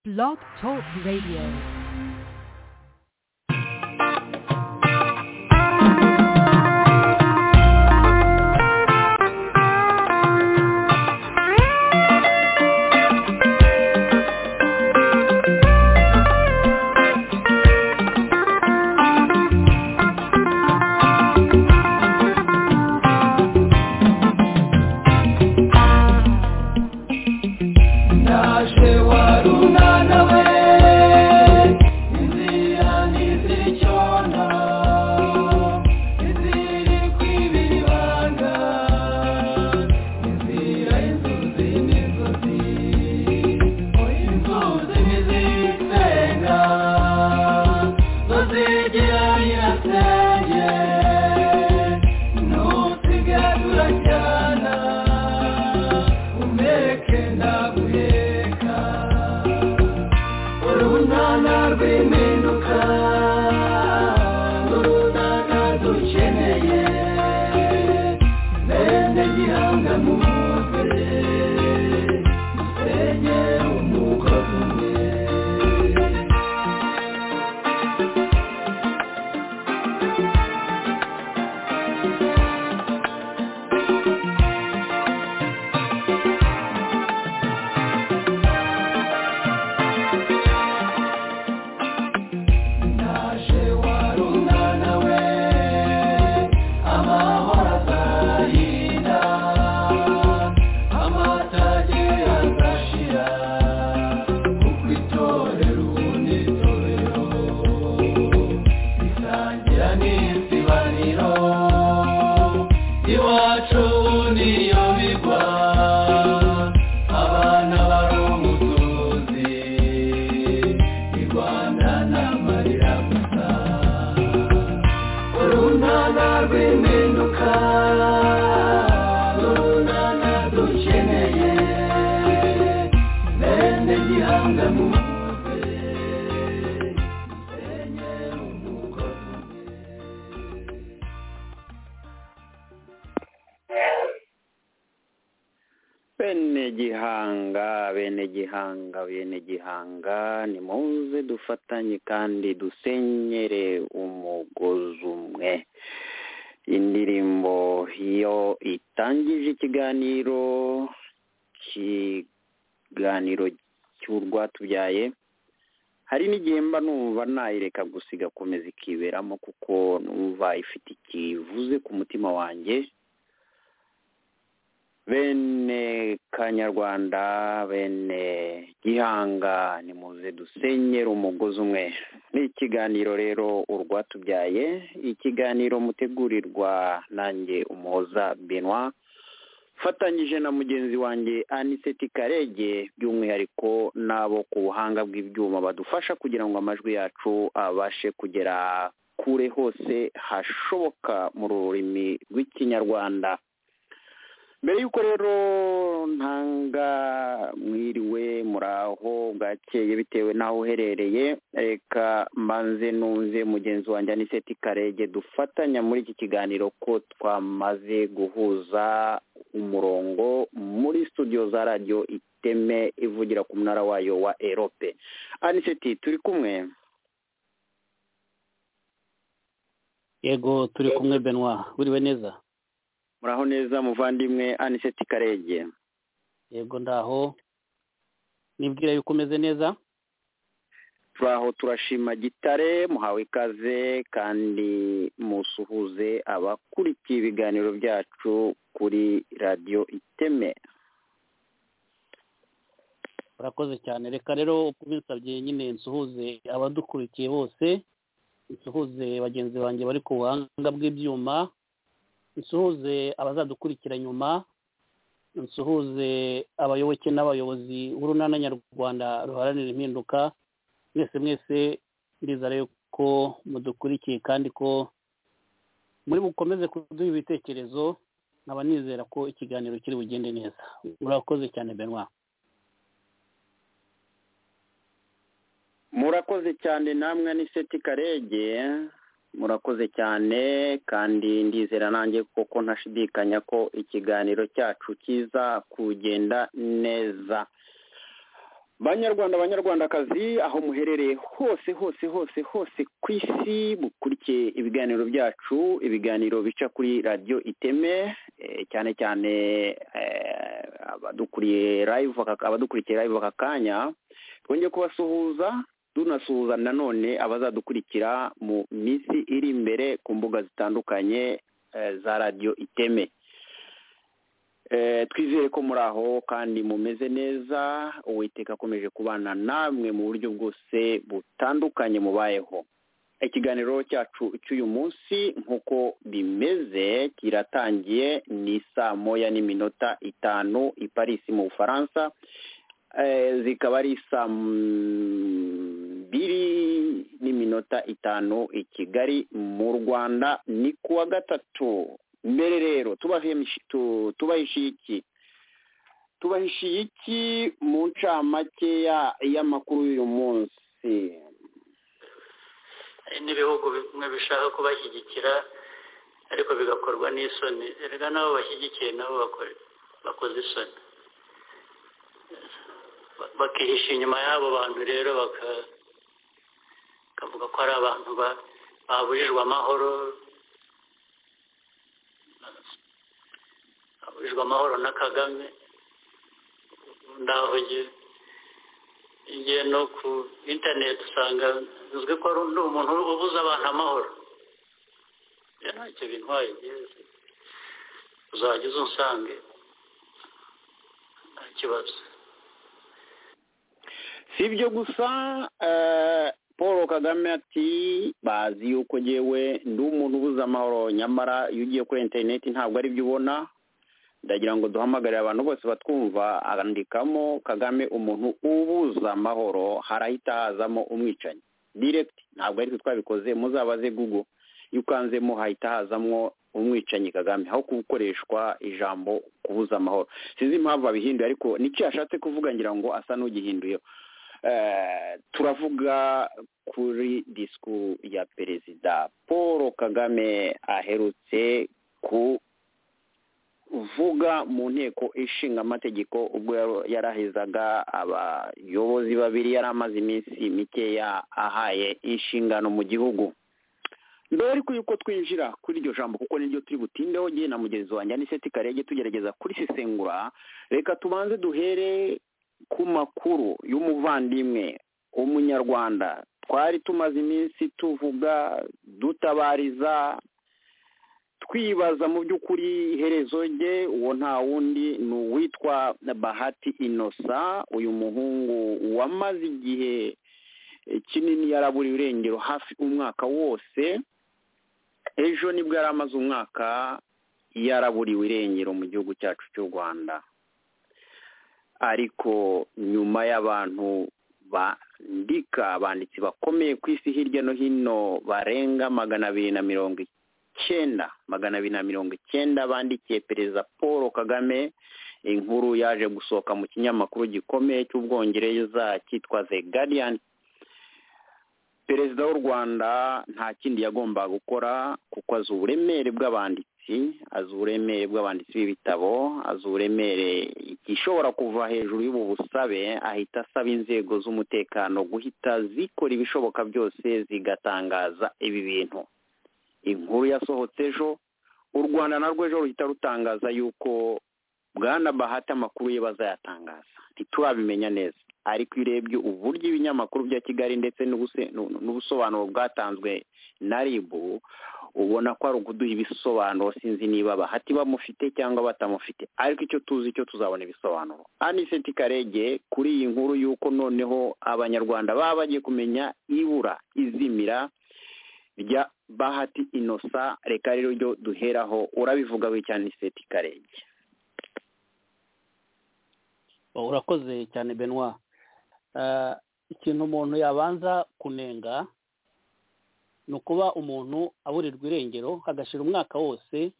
Blog Talk Radio. yego turi kumwe benwa wiriwe neza muraho neza muvandimwe aniseti karege yego ndaho nibwira yuko umeze neza turaho turashima gitare muhawe ikaze kandi musuhuze abakurikiye ibiganiro byacu kuri radiyo iteme urakoze cyane reka rero uko binsabye nyine nsuhuze abadukurikiye bose nsuhuze bagenzi banjye bari ku buhanga bw'ibyuma nsuhuze abazadukurikira nyuma nsuhuze abayoboke n'abayobozi b'urunana nyarwanda ruharanira impinduka mwese mwese ndizere ko mudukurikiye kandi ko muri bukomeze kuduha ibitekerezo nkaba nizera ko ikiganiro kiri bugende neza urakoze cyane benwa murakoze cyane namwe ni seti karege murakoze cyane kandi ndizera nanjye kuko ntashidikanya ko ikiganiro cyacu kiza kugenda neza banyarwanda banyarwandakazi aho muherereye hose hose hose hose ku isi mukurikiye ibiganiro byacu ibiganiro bica kuri radiyo iteme cyane cyane abadukuriye live abadukurikiye live aka kanya twongeye kubasuhuza tunasuhuza nanone abazadukurikira mu minsi iri imbere ku mbuga zitandukanye za radiyo iteme twizere ko muri aho kandi mumeze neza uwiteka akomeje kubana namwe mu buryo bwose butandukanye mubayeho ikiganiro cyacu cy'uyu munsi nk'uko bimeze kiratangiye ni saa moya n'iminota itanu i Paris mu bufaransa zikaba ari saa mbiri n'iminota itanu i kigali mu rwanda ni kuwa gatatu mbere rero tubahishiye iki tubahishiye iki mu ncamake y'amakuru y'uyu munsi hari n'ibihugu bimwe bishaka kubashyigikira ariko bigakorwa n'isoni reka nabo bashyigikiye nabo bakoze isoni bakihisha inyuma y'abo bantu rero bakavuga ko ari abantu babujijwe amahoro abujijwe amahoro na kagame ndaho ngiye no ku interineti usanga nzwi ko ari umuntu ubuze abantu amahoro ntacyo bintwaye byiza uzajya uza usange nta kibazo si ibyo gusa paul kagame ati bazi yuko ngewe ndi umuntu ubuze amahoro nyamara iyo ugiye kuri interineti ntabwo ari byo ubona ndagira ngo duhamagarire abantu bose batwumva andikamo kagame umuntu ubuza amahoro harahita hazamo umwicanyi diregiti ntabwo ari twe twabikoze muzabaze gugu iyo ukanzemo hahita hazamo umwicanyi kagame aho gukoreshwa ijambo kubuza amahoro sinzi impamvu abihinduye ariko nicyo yashatse kuvuga ngira ngo asa n'ugihinduyeho turavuga kuri disiku ya perezida paul kagame aherutse ku uvuga mu nteko ishinga amategeko ubwo yarahezaga abayobozi babiri yari amaze iminsi mikeya ahaye inshingano mu gihugu mbere ariko yuko twinjira kuri iryo jambo kuko niryo turi butindeho ngiye na mugenzi wanjye aniseti karege tugerageza kurisesengura reka tubanze duhere ku makuru y'umuvandimwe w'umunyarwanda twari tumaze iminsi tuvuga dutabariza twibaza mu by'ukuri iherezo rye uwo nta wundi ni uwitwa bahati inosa uyu muhungu wamaze igihe kinini yaraburiye irengero hafi umwaka wose ejo nibwo yari amaze umwaka yaraburiwe irengero mu gihugu cyacu cy'u rwanda ariko nyuma y'abantu bandika abanditsi bakomeye ku isi hirya no hino barenga magana abiri na mirongo itanu icyenda magana abiri na mirongo icyenda bandikiye perezida paul kagame inkuru yaje gusohoka mu kinyamakuru gikomeye cy'ubwongereza cyitwa the guardian perezida w'u rwanda nta kindi yagombaga gukora kuko azi uburemere bw'abanditsi azi uburemere bw'abanditsi b'ibitabo azi uburemere ishobora kuva hejuru y'ubu busabe ahita asaba inzego z'umutekano guhita zikora ibishoboka byose zigatangaza ibi bintu inkuru yasohotse ejo u rwanda narwo ejo ruhita rutangaza yuko bwana bahati amakuru ye bazayatangaza ntiturabimenya neza ariko iyo urebye uburyo ibinyamakuru bya kigali ndetse n'ubusobanuro bwatanzwe na ribu ubona ko ari ukuduha ibisobanuro sinzi niba bahati bamufite cyangwa batamufite ariko icyo tuzi cyo tuzabona ibisobanuro aniseti karege kuri iyi nkuru y'uko noneho abanyarwanda baba bagiye kumenya ibura izimira rya bahati inosa reka rero ryo duheraho urabivuga cyane seti karenge urakoze cyane benwa ikintu umuntu yabanza kunenga ni ukuba umuntu aburirwa irengero agashira umwaka wose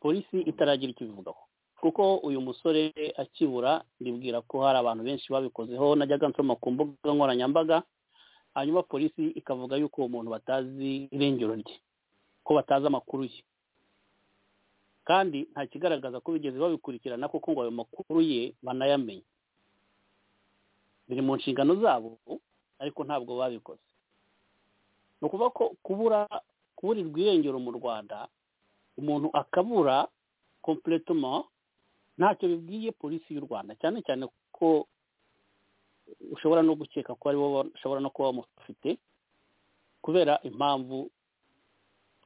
polisi itaragira icyo ibivugaho kuko uyu musore akibura ndibwira ko hari abantu benshi babikozeho najyaga nsoma ku mbuga nkoranyambaga hanyuma polisi ikavuga yuko uwo muntu batazi irengero rye ko batazi amakuru ye kandi nta kigaragaza ko bigeze babikurikirana kuko ngo ayo makuru ye banayamenye biri mu nshingano zabo ariko ntabwo babikoze ni ukuvuga ko kubura kuburirwa irengero mu rwanda umuntu akabura kompuretoma ntacyo bibwiye polisi y'u rwanda cyane cyane ko ushobora no gukeka ko aribo bashobora no kuba bamufite kubera impamvu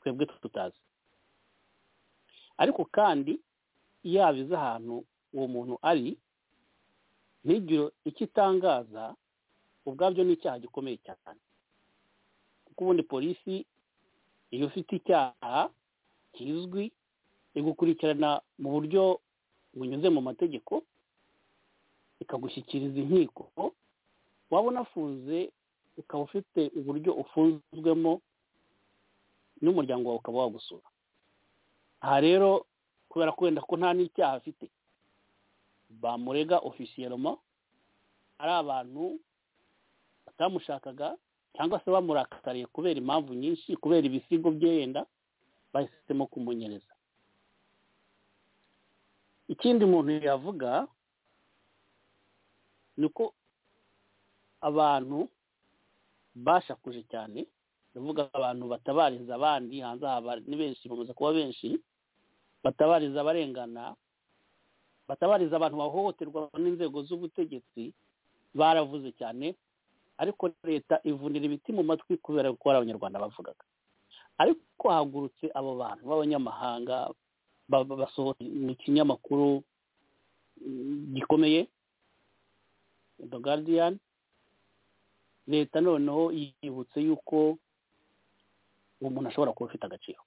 twebwe tutazi ariko kandi iyo abize ahantu uwo muntu ari ntigire icyo itangaza ubwabyo ni icyaha gikomeye cyane kuko ubundi polisi iyo ufite icyaha kizwi igukurikirana mu buryo bunyuze mu mategeko ikagushyikiriza inkiko waba unafunze ukaba ufite uburyo ufunzwemo n'umuryango wawe ukaba wagusura aha rero kubera ko wenda ko nta n'icyaha afite bamurega ofisiyeroma ari abantu batamushakaga cyangwa se bamurakariye kubera impamvu nyinshi kubera ibisigo bye yenda bahisemo kumunyereza ikindi umuntu yavuga ni uko abantu bashakuje cyane ndavuga abantu batabariza abandi hanze aha ni benshi bamaze kuba benshi batabariza abarengana batabariza abantu bahohoterwa n'inzego z'ubutegetsi baravuze cyane ariko leta ivunira ibiti mu matwi kubera ko hari abanyarwanda bavugaga ariko hagurutse abo bantu b'abanyamahanga basohotse mu kinyamakuru gikomeye the guardian leta noneho yibutse yuko uwo muntu ashobora kuba afite agaciro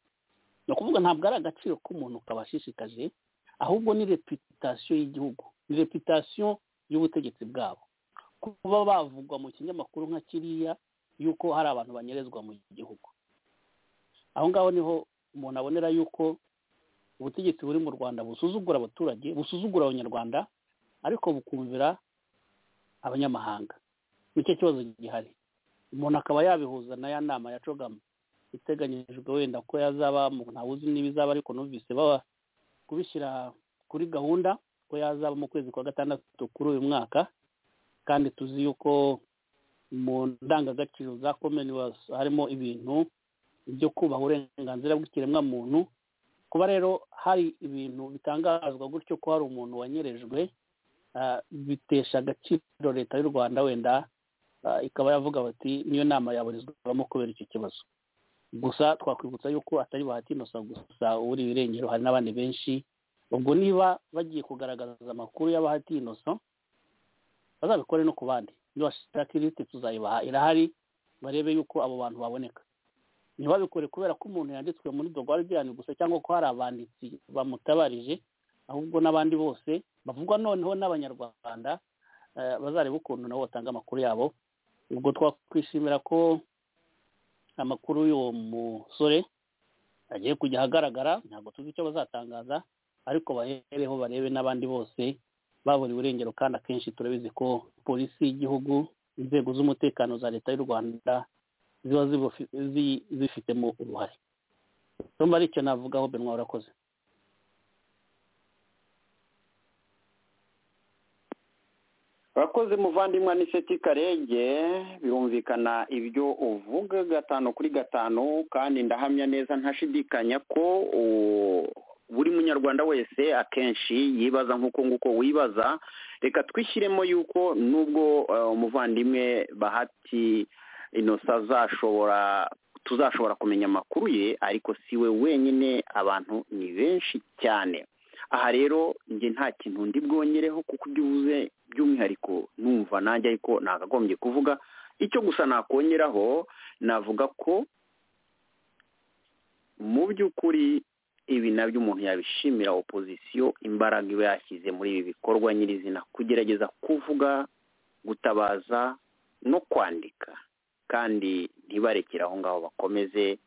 ni ukuvuga ntabwo ari agaciro k'umuntu kabashishikaje ahubwo ni reputasiyo y'igihugu ni reputasiyo y'ubutegetsi bwabo kuba bavugwa mu kinyamakuru nka kiriya yuko hari abantu banyerezwa mu gihugu aho ngaho niho umuntu abonera yuko ubutegetsi buri mu rwanda busuzugura abaturage busuzugura abanyarwanda ariko bukumvira abanyamahanga nicyo kibazo gihari umuntu akaba yabihuza na ya nama ya cogama iteganyijwe wenda ko yazaba ntawuzi n'ibizaba ariko numvise baba kubishyira kuri gahunda ko yazaba mu kwezi kwa gatandatu kuri uyu mwaka kandi tuzi yuko mu ndangagaciro za commonwealth harimo ibintu byo kubaha uburenganzira bw'ikiremwamuntu kuba rero hari ibintu bitangazwa gutyo ko hari umuntu wanyerejwe bitesha agaciro leta y'u rwanda wenda ikaba yavuga bati niyo nama yaburizwamo kubera icyo kibazo gusa twakwibutsa yuko atari bahatinosa gusa uri ibirengero hari n'abandi benshi ubwo niba bagiye kugaragaza amakuru y'abahatinosa bazabikore no ku bandi nibashaka irisite tuzayibaha irahari barebe yuko abo bantu baboneka ntibabikore kubera ko umuntu yanditswe muri dogwarigirani gusa cyangwa ko hari abanditsi bamutabarije ahubwo n'abandi bose bavugwa noneho n'abanyarwanda bazareba ukuntu nabo batanga amakuru yabo ubwo twakwishimira ko amakuru y'uwo musore agiye kujya ahagaragara ntabwo tuzi icyo bazatangaza ariko bahereho barebe n'abandi bose baburiwe irengero kandi akenshi turabizi ko polisi y'igihugu inzego z'umutekano za leta y'u rwanda ziba zifitemo uruhare tumba ari icyo navugaho benwa urakoze urakoze muvandimwe n'iseti karenge birumvikana ibyo uvuga gatanu kuri gatanu kandi ndahamya neza ntashidikanya ko buri munyarwanda wese akenshi yibaza nk'uko nguko wibaza reka twishyiremo yuko nubwo umuvandimwe bahati inosa azashobora tuzashobora kumenya amakuru ye ariko si we wenyine abantu ni benshi cyane aha rero njye nta kintu ndi bwongereho kuko ibyo uvuze by'umwihariko numva nanjye ariko nagagombye kuvuga icyo gusa nakongeraho navuga ko mu by'ukuri ibi nabyo umuntu yabishimira opozisiyo imbaraga iba yashyize muri ibi bikorwa nyirizina kugerageza kuvuga gutabaza no kwandika kandi ntibarekere aho ngaho bakomeze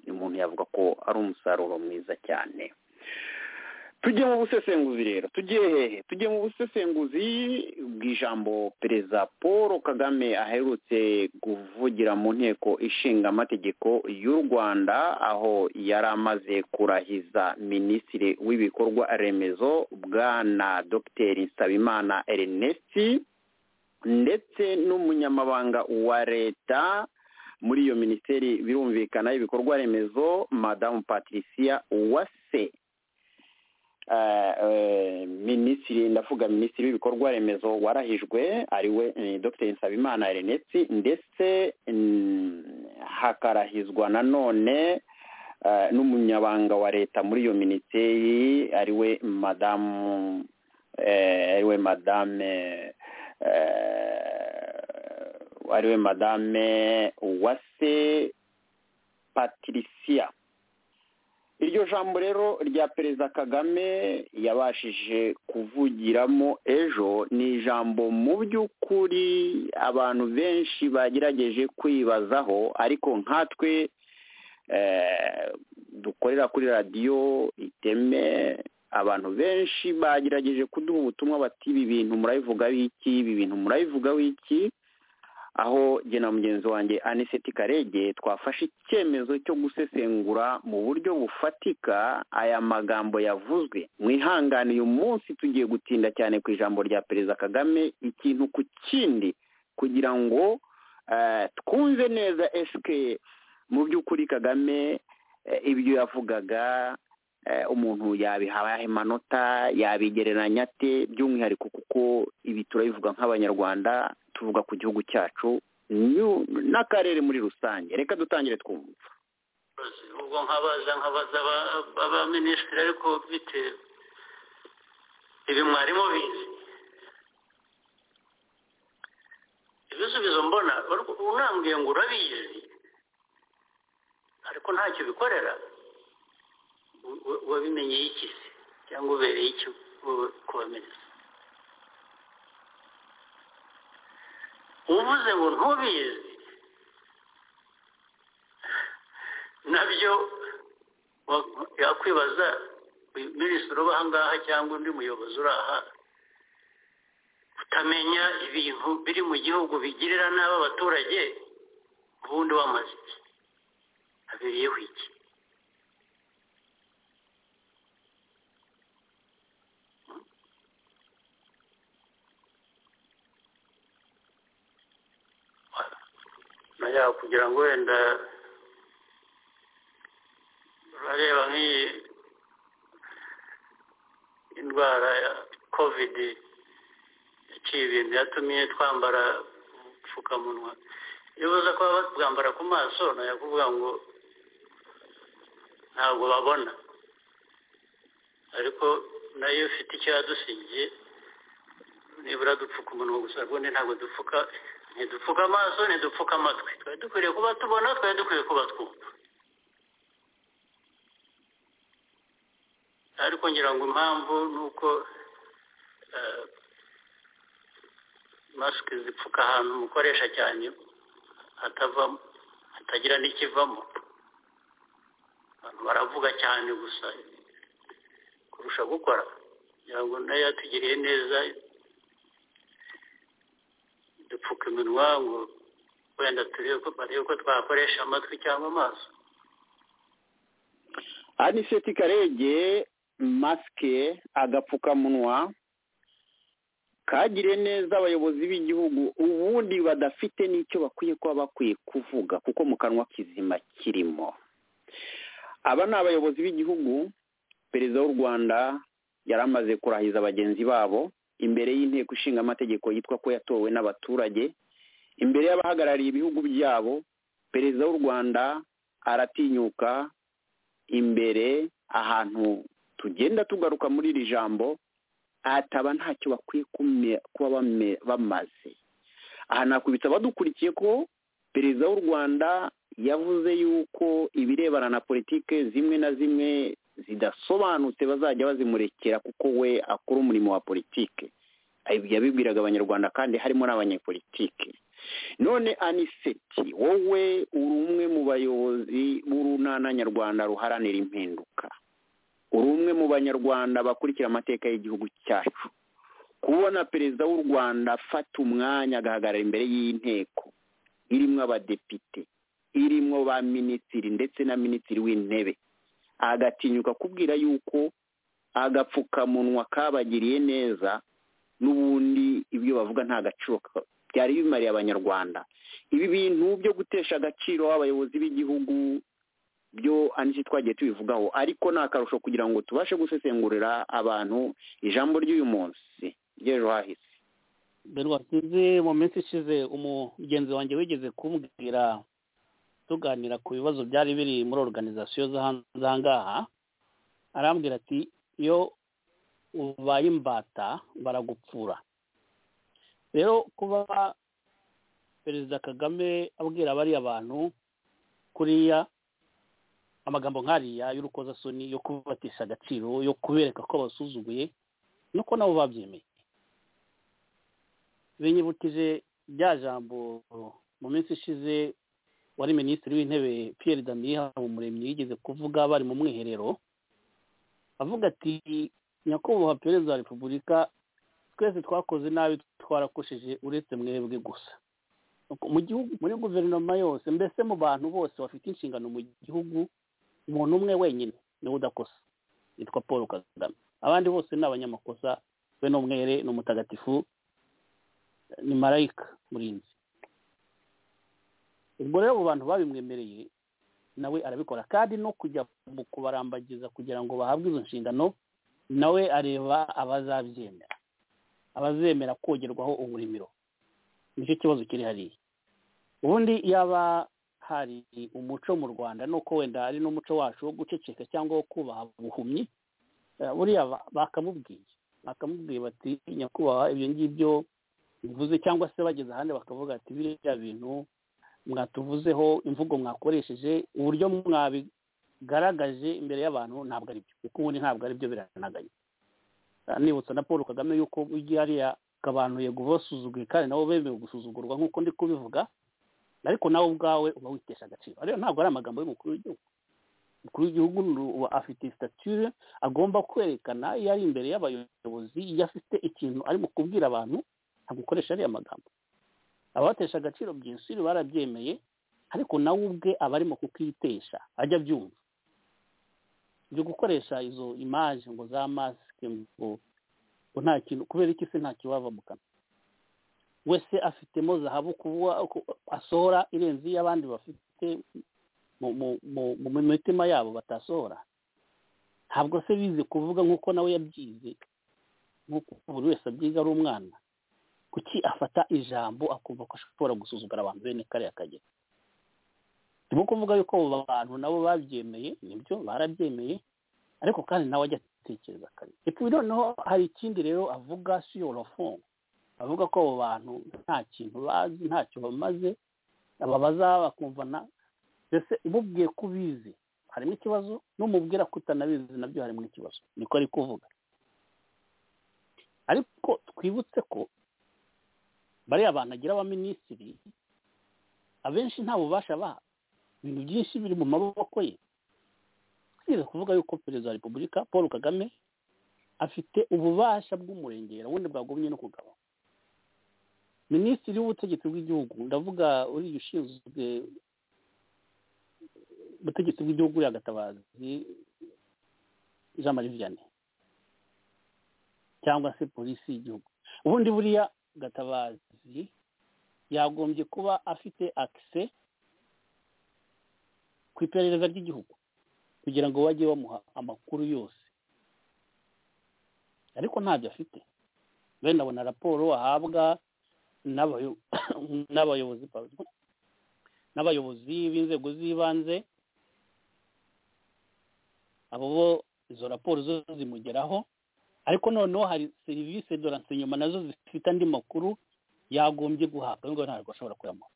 umuntu yavuga ko ari umusaruro mwiza cyane tujye mu busesenguzi rero tugiye hehe tujye mu busesenguzi bw'ijambo perezida paul kagame aherutse kuvugira mu nteko ishinga amategeko y'u rwanda aho yari amaze kurahiza minisitiri w'ibikorwa remezo bwana dogiteri nsabimana ernesti ndetse n'umunyamabanga wa leta muri iyo minisiteri birumvikana ibikorwa remezo madamu patricia uwase minisitiri ndavuga minisitiri w'ibikorwa remezo warahijwe ariwe dr nsabimana erenetsi ndetse hakarahizwa nanone n'umunyabanga wa leta muri iyo minisiteri ariwe madamu ariwe madame ariwe madame uwase patricia iryo jambo rero rya perezida kagame yabashije kuvugiramo ejo ni ijambo mu by'ukuri abantu benshi bagerageje kwibazaho ariko nkatwe dukorera kuri radiyo iteme abantu benshi bagerageje kuduha ubutumwa bati ibi bintu murabivugaho iki ibi bintu murabivugaho iki aho jye na mugenzi wanjye aniseti karege twafashe icyemezo cyo gusesengura mu buryo bufatika aya magambo yavuzwe mwihangane uyu munsi tugiye gutinda cyane ku ijambo rya perezida kagame ikintu ku kindi kugira ngo twumve neza esike mu by'ukuri kagame ibyo yavugaga umuntu yabihaye amanota yabigereranya ate by'umwihariko kuko ibi turabivuga nk'abanyarwanda tuvuga ku gihugu cyacu n'akarere muri rusange reka dutangire twumva ubwo nkabaza nkabaza abaminisitiri ariko bitewe ibi mwarimu bizi ibisubizo mbona unambwiye ngo urabizi ariko ntacyo bikorera wabimenyeye iki se cyangwa ubereye iki kubamenya uvuze ngo ntubizi nabyo yakwibaza minisitiri uba ahangaha cyangwa undi muyobozi uri aha utamenya ibintu biri mu gihugu bigirira nabi abaturage ubundi wamaze iki habereyeho iki naya kugira ngo wenda urareba nk'iyi indwara ya kovidi yaciye ibintu yatumye twambara udupfukamunwa iyo uza kuba batwambara ku maso naya kuvuga ngo ntabwo babona ariko nayo ufite icyo yadusigiye nibura dupfuka umunwa gusa ubundi ntabwo dupfuka ntidupfuka amaso ntidupfuka amatwi twari dukwiriye kuba tubona twari dukwiriye kuba twumva ariko ngira ngo impamvu ni uko masike zipfuka ahantu umukoresha cyane hatavamo hatagira n'ikivamo abantu baravuga cyane gusa kurusha gukora kugira ngo nayo yatugiriye neza dupfuka iminwa ngo wenda turebe ko twakoresha amatwi cyangwa amaso aniseti karege masike agapfukamunwa kagire neza abayobozi b'igihugu ubundi badafite n'icyo bakwiye kuba bakwiye kuvuga kuko mu kanwa kizima kirimo aba ni abayobozi b'igihugu perezida w'u rwanda yari amaze kurahiza bagenzi babo imbere y'inteko ishinga amategeko yitwa ko yatowe n'abaturage imbere y'abahagarariye ibihugu byabo perezida w'u rwanda aratinyuka imbere ahantu tugenda tugaruka muri iri jambo ataba ntacyo bakwiye kuba bamaze aha nakubita badukurikiye ko perezida w'u rwanda yavuze yuko ibirebana na politike zimwe na zimwe zidasobanutse bazajya bazimurekera kuko we akora umurimo wa politike yabibwiraga abanyarwanda kandi harimo n'abanyepolitike none aniseti wowe uri umwe mu bayobozi b'urunana nyarwanda ruharanira impinduka uri umwe mu banyarwanda bakurikira amateka y'igihugu cyacu kubona perezida w'u rwanda afata umwanya agahagarara imbere y'inteko irimo abadepite irimo ba minisitiri ndetse na minisitiri w'intebe agatinyuka kubwira yuko agapfukamunwa kabagiriye neza n'ubundi ibyo bavuga nta gaciro byari bimariye abanyarwanda ibi bintu byo gutesha agaciro abayobozi b'igihugu byo anisi twagiye tubivugaho ariko ni akarusho kugira ngo tubashe gusesengurira abantu ijambo ry'uyu munsi ry'ejo hahise mbere wasize mu minsi ishize umugenzi wanjye wigeze kumbwira tuganira ku bibazo byari biri muri organizasiyo z'ahangaha arambwira ati iyo ubaye imbata baragupfura rero kuba perezida kagame abwira bariya bantu kuriya amagambo nk'ariya y'urukozasoni yo kubatisha agaciro yo kubereka ko basuzuguye nuko nabo babyemeye binyibukije rya jambo mu minsi ishize wari minisitiri w'intebe Pierre daniel Habumuremyi yigeze kuvuga bari mu mwiherero avuga ati nyakubahwa perezida wa repubulika twese twakoze nabi twarakoshije uretse mwebwe gusa mu gihugu muri guverinoma yose mbese mu bantu bose bafite inshingano mu gihugu umuntu umwe wenyine niwe udakosa yitwa paul kagame abandi bose ni abanyamakosa we ni umwere ni umutagatifu ni marayika murinzi ubwo rero abo bantu babimwemereye nawe arabikora kandi no kujya mu kubarambagiza kugira ngo bahabwe izo nshingano nawe areba abazabyemera abazemera kogerwaho uburimiro nicyo kibazo kiri hariya ubundi yaba hari umuco mu rwanda nuko wenda ari n'umuco wacu wo guceceka cyangwa wo kubaha buhumyi buriya bakamubwiye bakamubwiye bati nyakubahwa ibyo ngibyo bivuze cyangwa se bageze ahandi bakavuga ati biriya bintu mwatuvuzeho imvugo mwakoresheje uburyo mwabigaragaje imbere y'abantu ntabwo ari byo kuko ubundi ntabwo ari byo biranaganye nibutsa na paul kagame yuko ujya hariya akabantuye basuzuguye kandi nabo bemewe gusuzugurwa nk'uko ndi kubivuga ariko nawe ubwawe uba witesha agaciro rero ntabwo ari amagambo y'umukuru w'igihugu umukuru w'igihugu afite sitatire agomba kwerekana iyo ari imbere y'abayobozi iyo afite ikintu arimo kubwira abantu ntagukoresha ariya magambo abatesha agaciro byinshi barabyemeye ariko nawe ubwe aba arimo kukitesha ajya abyumva byo gukoresha izo imaje ngo za masike ngo nta kintu kubera iki se nta kiwava mu kanwa wese afitemo zahabu kuba asohora irenze iyo abandi bafite mu mitima yabo batasohora ntabwo se bize kuvuga nk'uko nawe yabyize nk'uko buri wese abyiga ari umwana kuki afata ijambo akumva ko ashobora gusuzugura abantu bene kariya kagero turimo kuvuga yuko abo bantu nabo babyemeye nibyo barabyemeye ariko kandi nawe ajya atekereza kare epfo noneho hari ikindi rero avuga siyorofone avuga ko abo bantu nta kintu bazi ntacyo bamaze ababaza bakumvana mbese umubwiye ko ubizi harimo ikibazo n'umubwira ko utanabizi nabyo harimo ikibazo niko ari kuvuga ariko twibutse ko bariya bantu agira abaminisitiri abenshi nta bubasha ba ibintu byinshi biri mu maboko ye twize kuvuga yuko perezida wa repubulika paul kagame afite ububasha bw'umurengera ubundi bwagumye no kugaba minisitiri w'ubutegetsi bw'igihugu ndavuga uriya ushinzwe ubutegetsi bw'igihugu yagatabazi jean marie vianney cyangwa se polisi y'igihugu ubundi buriya gatabazi yagombye kuba afite akise ku iperereza ry'igihugu kugira ngo bajye bamuha amakuru yose ariko ntabyo afite bene abona raporo ahabwa n'abayobozi n'abayobozi b'inzego z'ibanze abo bo izo raporo zo zimugeraho ariko noneho hari serivisi do renseignement nazo zifite andi makuru yagombye guhabwa nubwo ntabwo ashobora kuyamuha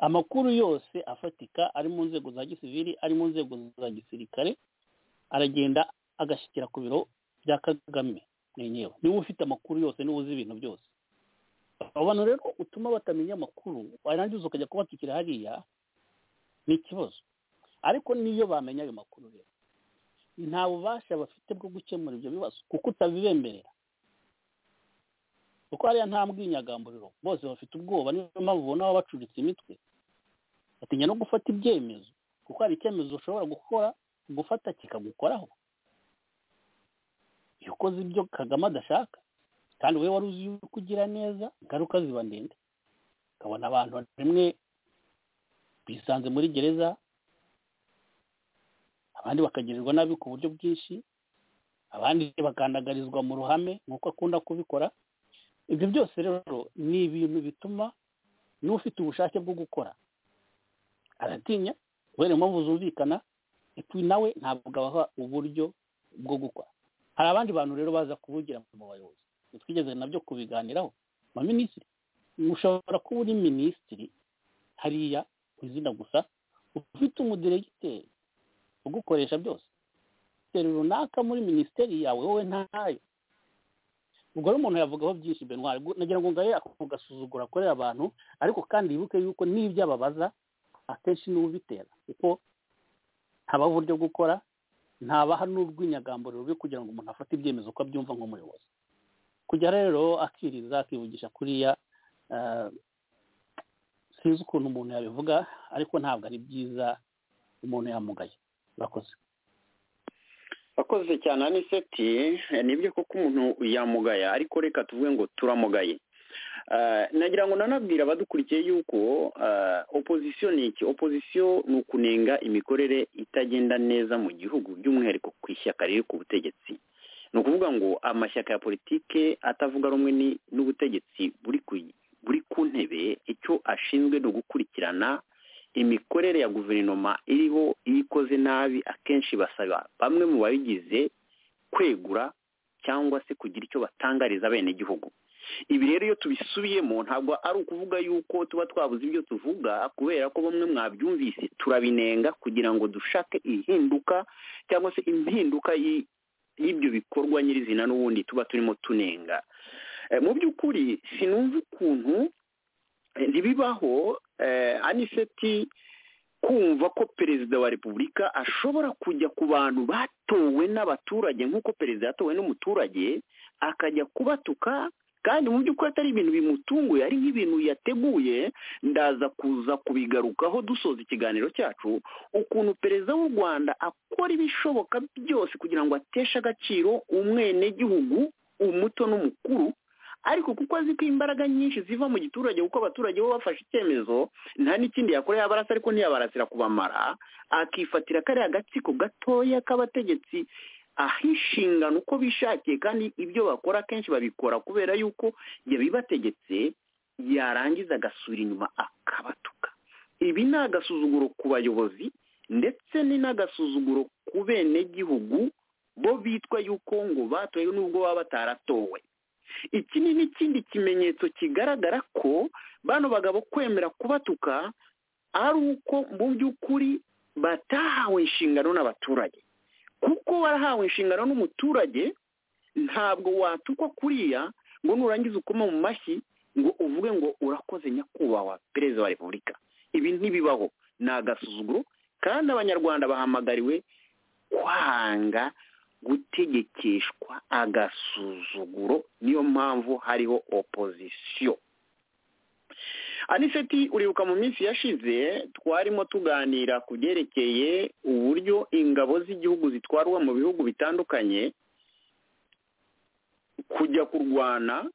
amakuru yose afatika ari mu nzego za gisivili ari mu nzego za gisirikare aragenda agashyikira ku biro bya kagame mwenyewe niba ufite amakuru yose niba uzi ibintu byose abantu rero utuma batamenya amakuru warangiza ukajya kubatikira hariya ni ikibazo ariko niyo bamenya ayo makuru rero nta bubasha bafite bwo gukemura ibyo bibazo kuko utabibemerera kuko hariya nta mbwinyagamburiro bose bafite ubwoba niyo mpamvu ubona babacuritse imitwe batinya no gufata ibyemezo kuko hari icyemezo ushobora gukora gufata kikagukoraho iyo ukoze ibyo kagame adashaka kandi wowe wari uzi yuko ugira neza ingaruka ziba ndende ukabona abantu rimwe bisanze muri gereza abandi bakagirirwa nabi ku buryo bwinshi abandi bakandagarizwa mu ruhame nk'uko akunda kubikora ibyo byose rero ni ibintu bituma n'ufite ubushake bwo gukora aratinya kubera impamvu zumvikana nawe ntabwo abaha uburyo bwo gukora hari abandi bantu rero baza kuvugira mu bayobozi twigeze nabyo kubiganiraho minisitiri ushobora kuba uri minisitiri hariya ku izina gusa ufite umudiregiteri ugukoresha byose runaka muri minisiteri yawe wowe ntayo ubwo rero umuntu yavugaho byinshi benwari nagira ngo ngahe ako gasuzugura akorera abantu ariko kandi yibuke yuko n'ibyo ababaza akenshi niwe ubitera kuko ntabaha uburyo gukora ntabaha n'urw'inyagambo rubi kugira ngo umuntu afate ibyemezo uko abyumva nk'umuyobozi kujya rero akiriza akivugisha kuriya sinzi ukuntu umuntu yabivuga ariko ntabwo ari byiza umuntu yamugaye urakoze wakoze cyane aniseti nibyo koko umuntu yamugaya ariko reka tuvuge ngo turamugaye nagira ngo nanabwira abadukurikiye yuko opozisiyo ni iki opozisiyo ni ukunenga imikorere itagenda neza mu gihugu by'umwihariko ku ishyaka riri ku butegetsi ni ukuvuga ngo amashyaka ya politike atavuga rumwe n'ubutegetsi buri ku ntebe icyo ashinzwe ni ugukurikirana imikorere ya guverinoma iriho iyo ikoze nabi akenshi basaba bamwe mu bayigize kwegura cyangwa se kugira icyo batangariza bene igihugu ibi rero iyo tubisubiyemo ntabwo ari ukuvuga yuko tuba twabuze ibyo tuvuga kubera ko bamwe mwabyumvise turabinenga kugira ngo dushake ihinduka cyangwa se impinduka y'ibyo bikorwa nyirizina n'ubundi tuba turimo tunenga mu by'ukuri sinumva ukuntu ntibibaho aniseti kumva ko perezida wa repubulika ashobora kujya ku bantu batowe n'abaturage nk'uko perezida yatowe n'umuturage akajya kubatuka kandi mu by'ukuri atari ibintu bimutunguye ari nk'ibintu yateguye ndaza kuza kubigarukaho dusoza ikiganiro cyacu ukuntu perezida w'u rwanda akora ibishoboka byose kugira ngo ateshe agaciro umwenegihugu umuto n'umukuru ariko kuko azi ko imbaraga nyinshi ziva mu giturage kuko abaturage bo bafashe icyemezo nta n'ikindi yakora yabarasa ariko ntiyabarasira kubamara akifatira kariya gatsiko gatoya k'abategetsi aho inshingano uko bishakiye kandi ibyo bakora akenshi babikora kubera yuko yabibategetse yarangiza agasura inyuma akabatuka ibi ni agasuzuguro ku bayobozi ndetse ni n'agasuzuguro ku bene gihugu bo bitwa yuko ngo batowe n'ubwo baba bataratowe iki ni n'ikindi kimenyetso kigaragara ko bano bagabo kwemera kubatuka ari uko mu by'ukuri batahawe inshingano n'abaturage kuko warahawe inshingano n'umuturage ntabwo watukwa kuriya ngo nurangiza ukoma mu mashyi ngo uvuge ngo urakoze nyakubahwa perezida wa repubulika ibi ntibibaho ni agasuzuguro kandi abanyarwanda bahamagariwe kwanga gutegekeshwa agasuzuguro niyo mpamvu hariho opozisiyo aniseti uribuka mu minsi yashize twarimo tuganira ku byerekeye uburyo ingabo z'igihugu zitwarwa mu bihugu bitandukanye kujya kurwana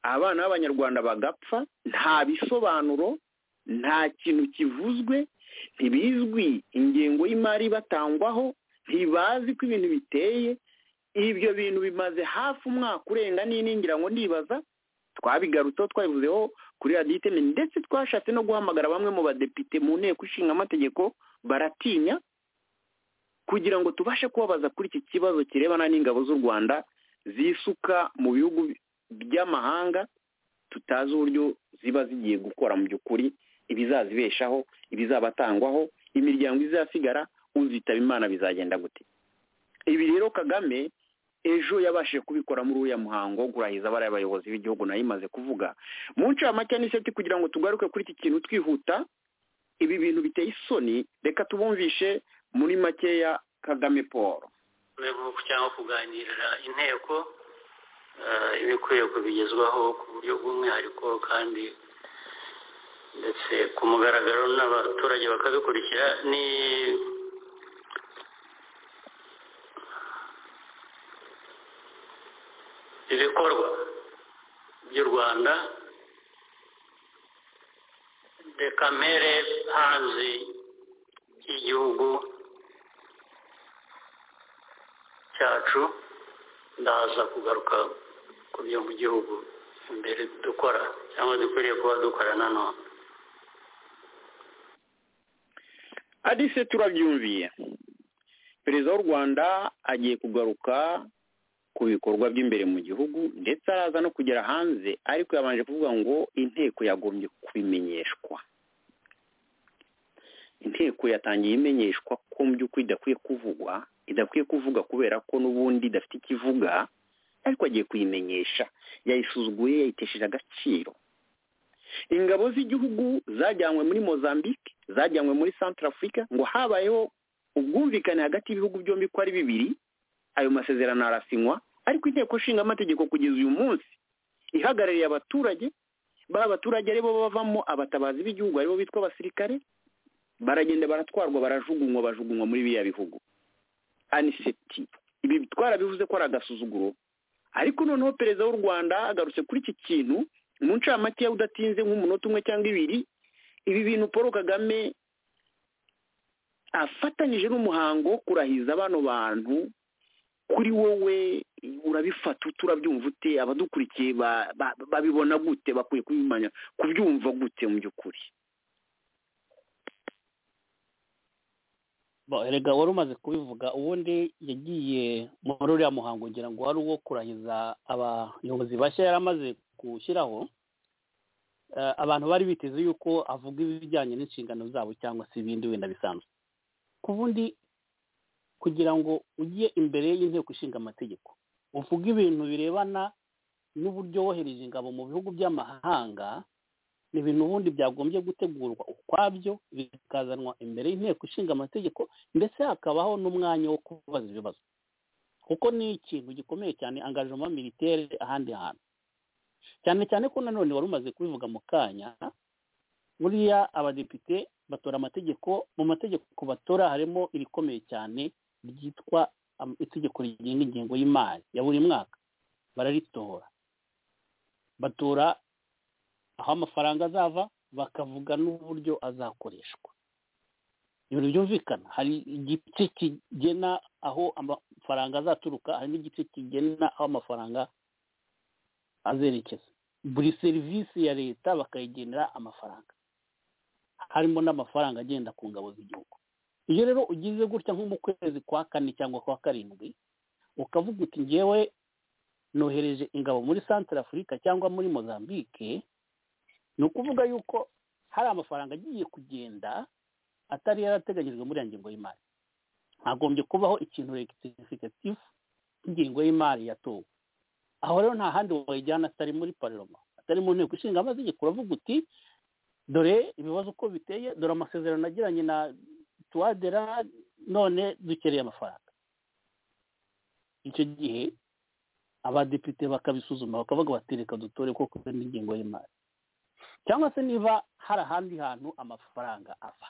abana b'abanyarwanda bagapfa nta bisobanuro nta kintu kivuzwe ntibizwi ingengo y'imari batangwaho ntibazi ko ibintu biteye ibyo bintu bimaze hafi umwaka urenga n'iningira ngo ndibaza twabigarutseho twabivuzeho kuri radiyo iteme ndetse twashatse no guhamagara bamwe mu badepite mu nteko ishinga amategeko baratinya kugira ngo tubashe kubabaza kuri iki kibazo kirebana n'ingabo z'u rwanda zisuka mu bihugu by'amahanga tutazi uburyo ziba zigiye gukora mu by'ukuri ibizazibeshaho ibizabatangwaho imiryango izasigara uzitaba imana bizagenda gute ibi rero kagame ejo yabashije kubikora muri uriya muhango wo kurahiza bariya bayobozi b'igihugu nayo imaze kuvuga mu ncamake n'iseti kugira ngo tugaruke kuri iki kintu twihuta ibi bintu biteye isoni reka tubumvishe muri makeya kagame paul cyangwa kuganirira inteko ibikwiye kubigezwaho ku buryo bw'umwihariko kandi ndetse ku mugaragaro n'abaturage bakabikurikira ni ibikorwa by'u rwanda reka mpere hanze y'igihugu cyacu ndaza kugaruka ku byo mu gihugu imbere dukora cyangwa dukwiriye kuba dukora nanone adise turabyumviye perezida w'u rwanda agiye kugaruka ku bikorwa by'imbere mu gihugu ndetse araza no kugera hanze ariko yabanje kuvuga ngo inteko yagombye kubimenyeshwa inteko yatangiye imenyeshwa ko mu by'ukuri idakwiye kuvugwa idakwiye kuvuga kubera ko n'ubundi idafite ikivuga ariko agiye kuyimenyesha yayisuzuguye yayitesheje agaciro ingabo z'igihugu zajyanywe muri mozambique zajyanywe muri centre afurika ngo habayeho ubwumvikane hagati y'ibihugu byombi ko ari bibiri ayo masezerano arasinywa ariko inteko nshinga amategeko kugeza uyu munsi ihagarariye abaturage bari abaturage aribo bavamo abatabazi b'igihugu aribo bitwa abasirikare baragenda baratwarwa barajugunywa bajugunywa muri biriya bihugu aniseti ibi twarabivuze ko ari agasuzuguro ariko noneho perezida w'u rwanda agarutse kuri iki kintu mu ncamake udatinze nk'umunota umwe cyangwa ibiri ibi bintu paul kagame afatanyije n'umuhango wo kurahiza bano bantu kuri wowe urabifata turabyumva ute abadukurikiye babibona gute bakwiye kubimenya kubyumva gute mu by'ukuri erega wari umaze kubivuga ubundi yagiye muri uriya muhango ngira ngo wari uwo kurahiza abayobozi bashya yari amaze gushyiraho abantu bari biteze yuko avuga ibijyanye n'inshingano zabo cyangwa se ibindi wenda bisanzwe ku bundi kugira ngo ujye imbere y'inteko ishinga amategeko uvuge ibintu birebana n'uburyo wohereje ingabo mu bihugu by'amahanga ni ibintu ubundi byagombye gutegurwa ukwabyo bikazanwa imbere y'inteko ishinga amategeko ndetse hakabaho n'umwanya wo kubaza ibibazo kuko ni ikintu gikomeye cyane angajoma militeri ahandi hantu cyane cyane ko nanone wari umaze kubivuga mu kanya buriya abadepite batora amategeko mu mategeko batora harimo irikomeye cyane ryitwa itegeko rigenga ingengo y'imari ya buri mwaka bararitora batora aho amafaranga azava bakavuga n'uburyo azakoreshwa ibintu byumvikana hari igice kigena aho amafaranga azaturuka hari n'igice kigena aho amafaranga azerekeza buri serivisi ya leta bakayigenera amafaranga harimo n'amafaranga agenda ku ngabo z'igihugu iyo rero ugize gutya nko mu kwezi kwa kane cyangwa kwa karindwi ukavuga uti ngewe nohereje ingabo muri santara afurika cyangwa muri mozambique ni ukuvuga yuko hari amafaranga agiye kugenda atari yarateganyijwe muri iyo ngingo y'imari hagombye kubaho ikintu regisifikatifu cy'ingingo y'imari yatowe aho rero nta handi wayijyana atari muri pariroma atari mu nteko ishinga amategeko uravuga uti dore ibibazo uko biteye dore amasezerano agiranye na tuwadera none dukeneye amafaranga icyo gihe abadepite bakabisuzuma bakavuga bati reka dutore kuko n'ingingo y'imari cyangwa se niba hari ahandi hantu amafaranga ava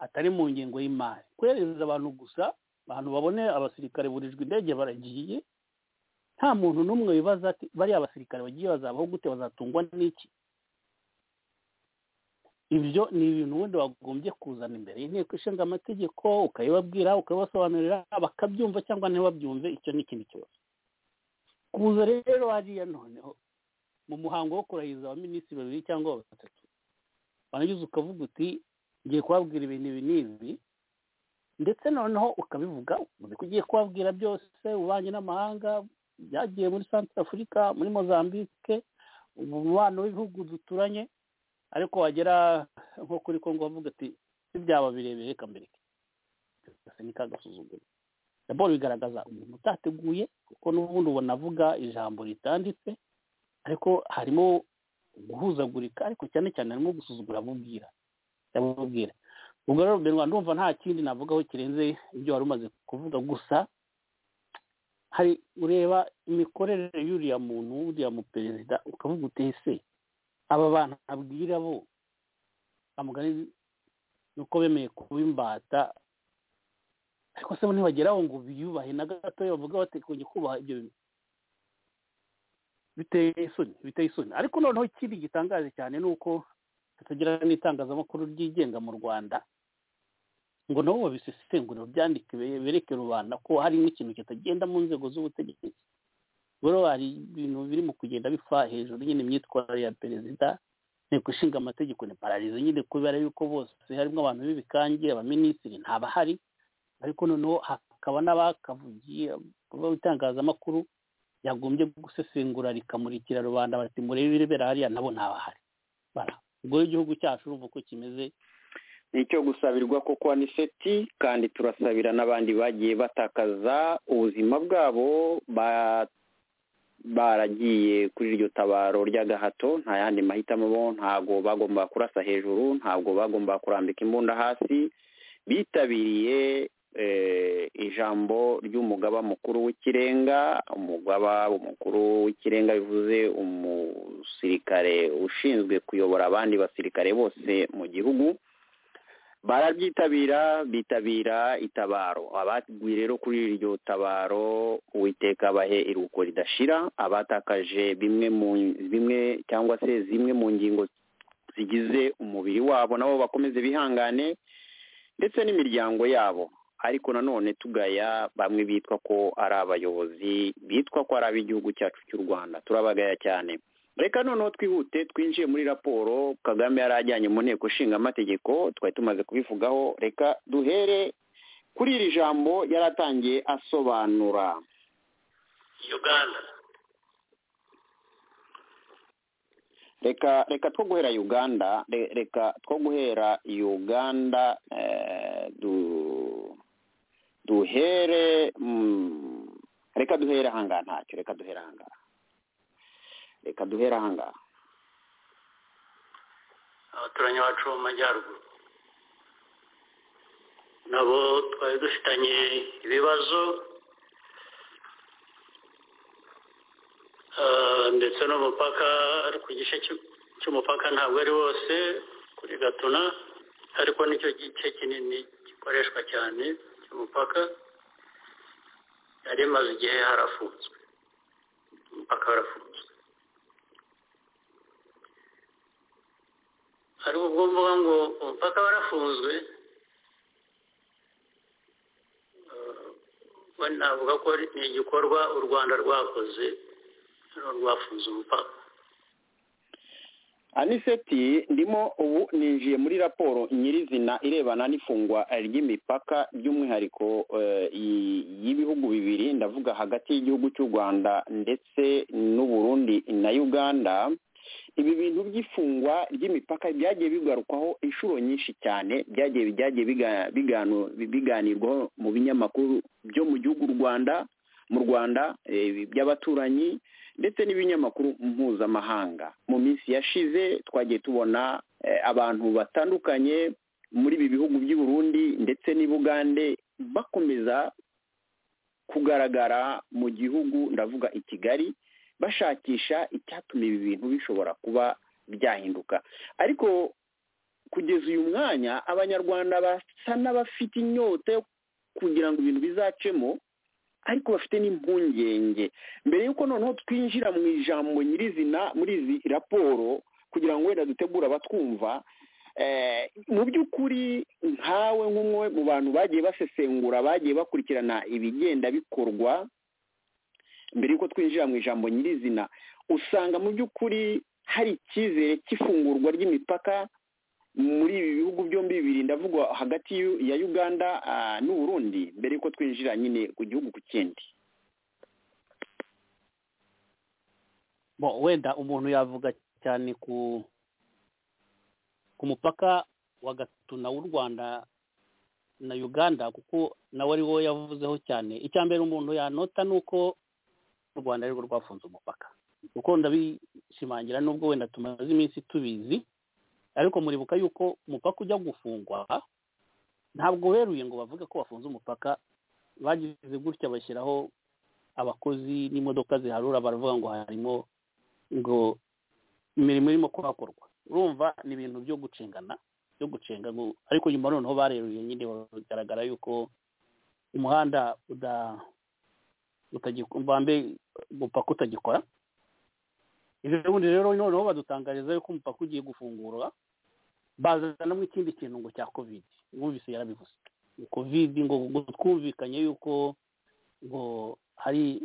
atari mu ngingo y'imari kohereza abantu gusa abantu babone abasirikare burijwe indege baragiye nta muntu n'umwe wibaza ati bariya abasirikare bagiye bazabaho gute bazatungwa n'iki ibyo ni ibintu ubundi wagombye kuzana imbere y'inteko ishinga amategeko ukayibabwira ukabibasobanurira bakabyumva cyangwa ntibabyumve icyo ni ikindi kibazo kuza rero hariya noneho mu muhango wo kurahiza abaminisitiri babiri cyangwa batatu warangiza ukavuga uti ngiye kubabwira ibintu ibi n'ibi ndetse noneho ukabivuga uzi ko ugiye kubabwira byose ububanyi n'amahanga byagiye muri santara afurika muri mozambique umubano w'ibihugu duturanye ariko wagera nko kuri kongo bavuga ati ibyaba birebire reka mbere gasa n'ikagasuzuguro raporo bigaragaza umuntu utateguye kuko n'ubundi ubona avuga ijambo ritanditse ariko harimo guhuzagurika ariko cyane cyane harimo gusuzugura amubwira yamubwira ubwo rero mbere ndumva nta kindi navugaho kirenze ibyo wari umaze kuvuga gusa hari ureba imikorere y'uriya muntu w'uriya muperezida ukavuga utese aba bantu abwira bo amugari nuko bemeye kuba imbata ariko se bo ntibageraho ngo biyubahe na gatoya bavuga bati kujya kubaha ibyo bintu biteye isoni biteye isoni ariko noneho ikindi gitangaje cyane ni uko tutagira n'itangazamakuru ryigenga mu rwanda ngo nabo babisesengurire byandike bereke rubanda ko hari nk'ikintu kitagenda mu nzego z'ubutegetsi rero hari ibintu birimo kugenda bipfa hejuru nyine imyitwarire ya perezida inteko ishinga amategeko ni pararizo nyine kubera yuko bose harimo abantu b'ibikange abaminisitiri ntabahari ariko noneho hakaba n'abakavugiye itangazamakuru yagombye gusesengura rikamurikira rubanda bati murebe irebera hariya nabo ntabahari ubwo igihugu cyacu urumva uko kimeze ni icyo gusabirwa koko aniseti kandi turasabira n'abandi bagiye batakaza ubuzima bwabo baragiye kuri iryo tabaro ry'agahato nta yandi mahitamo bo ntabwo bagomba kurasa hejuru ntabwo bagomba kurambika imbunda hasi bitabiriye ijambo ry'umugaba mukuru w'ikirenga umugaba mukuru w'ikirenga bivuze umusirikare ushinzwe kuyobora abandi basirikare bose mu gihugu barabyitabira bitabira itabaro abaguye rero kuri iryo tabaro uwiteka bahe iruhuko ridashira abatakaje bimwe mu bimwe cyangwa se zimwe mu ngingo zigize umubiri wabo nabo bakomeze bihangane ndetse n'imiryango yabo ariko nanone tugaya bamwe bitwa ko ari abayobozi bitwa ko ari ab'igihugu cyacu cy'u rwanda turabagaya cyane reka noneho twihute twinjiye muri raporo kagame yari ajyanye mu nteko ishinga amategeko twari tumaze kubivugaho reka duhere kuri iri jambo yari atangiye asobanura uganda reka reka two guhera uganda reka two guhera uganda duhere reka duhere ahangaha ntacyo reka duhere ahangaha reka duhere ahangaha abaturanyi bacu mu majyaruguru nabo twari dufitanye ibibazo ndetse n'umupaka ku gice cy'umupaka ntabwo ari wose kuri gatuna ariko nicyo gice kinini gikoreshwa cyane cy'umupaka yari imaze igihe harafunzwe umupaka warafunzwe ariko ubwo mvuga ngo umupaka warafunzwe navuga ko ni igikorwa u rwanda rwakoze rwafunze umupaka aniseti ndimo ubu ninjiye muri raporo nyirizina irebana n'ifungwa ry'imipaka by'umwihariko y'ibihugu bibiri ndavuga hagati y'igihugu cy'u rwanda ndetse n'uburundi na uganda ibi bintu by'ifungwa ry'imipaka byagiye bigarukwaho inshuro nyinshi cyane byagiye byagiye biganirwaho mu binyamakuru byo mu gihugu rwanda mu rwanda by'abaturanyi ndetse n'ibinyamakuru mpuzamahanga mu minsi yashize twagiye tubona abantu batandukanye muri ibi bihugu by'i Burundi ndetse Bugande bakomeza kugaragara mu gihugu ndavuga i kigali bashakisha icyatuma ibi bintu bishobora kuba byahinduka ariko kugeza uyu mwanya abanyarwanda basa n'abafite inyota yo kugira ngo ibintu bizacemo ariko bafite n'impungenge mbere y'uko noneho twinjira mu ijambo nyirizina muri izi raporo kugira ngo wenda dutegure abatwumva mu by'ukuri nkawe nk'umwe mu bantu bagiye basesengura bagiye bakurikirana ibigenda bikorwa mbere y'uko twinjira mu ijambo nyirizina usanga mu by'ukuri hari icyizere cy'ifungurwa ry'imipaka muri ibi bihugu byombi bibiri ndavuga hagati ya uganda n'uburundi mbere y'uko twinjira nyine ku gihugu ku kindi wenda umuntu yavuga cyane ku ku mupaka wa gatuna w'u rwanda na uganda kuko nawe ari wo yavuzeho cyane icya mbere umuntu yanota ni uko u rwanda ari rwo rwafunze umupaka kuko ndabishimangira nubwo wenda tumaze iminsi tubizi ariko muribuka yuko umupaka ujya gufungwa ntabwo weruye ngo bavuge ko bafunze umupaka bagize gutya bashyiraho abakozi n'imodoka ziharura baravuga ngo harimo ngo imirimo irimo kuhakorwa urumva ni ibintu byo gucengana byo gucenga ariko nyuma noneho bareruye nyine bigaragara yuko umuhanda utagikora umupaka utagikora ibyo bundi rero noneho badutangariza yuko umupaka ugiye gufungurwa bazanamo ikindi kintu ngo cya kovide mwumvise yarabivuze kovide ngo ngo twumvikanye yuko ngo hari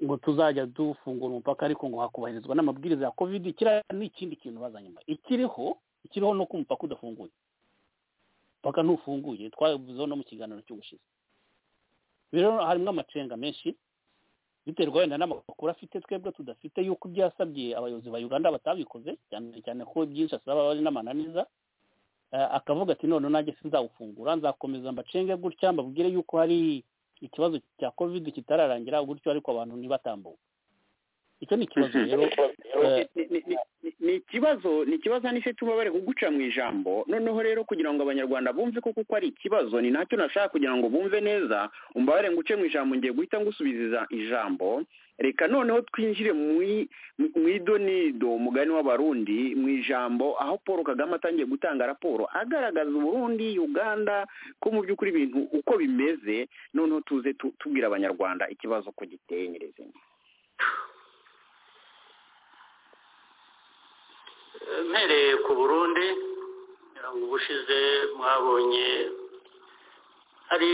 ngo tuzajya dufungura umupaka ariko ngo hakubahirizwa n'amabwiriza ya kovide kiriya ni ikindi kintu bazanyuma ikiriho ikiriho ni uko umupaka udafunguye umupaka ntufunguye twabivuzeho no mu kiganiro cy'ubushize rero harimo amacenga menshi biterwa wenda n'amakuru afite twebwe tudafite yuko byasabye abayobozi ba uganda batabikoze cyane cyane ko byinshi asaba ari n'amananiza akavuga ati none nanjye sinzawufungura nzakomeza mbacenge gutya mbabwire yuko hari ikibazo cya covid kitararangira gutyo ariko abantu ntibatambuke icyo ni ikibazo rero ni ikibazo ni ikibazo n'icyo tubabare kuguca mu ijambo noneho rero kugira ngo abanyarwanda bumve ko kuko ari ikibazo ni nacyo nashaka kugira ngo bumve neza umbabare nguce mu ijambo ngiye guhita ngusubiza ijambo reka noneho twinjire mu idonido mugani w'abarundi mu ijambo aho paul kagame atangiye gutanga raporo agaragaza uburundi uganda ko mu by'ukuri ibintu uko bimeze noneho tuze tubwira abanyarwanda ikibazo ko giteye nyirizina mpereye ku burundi ubushize mwabonye hari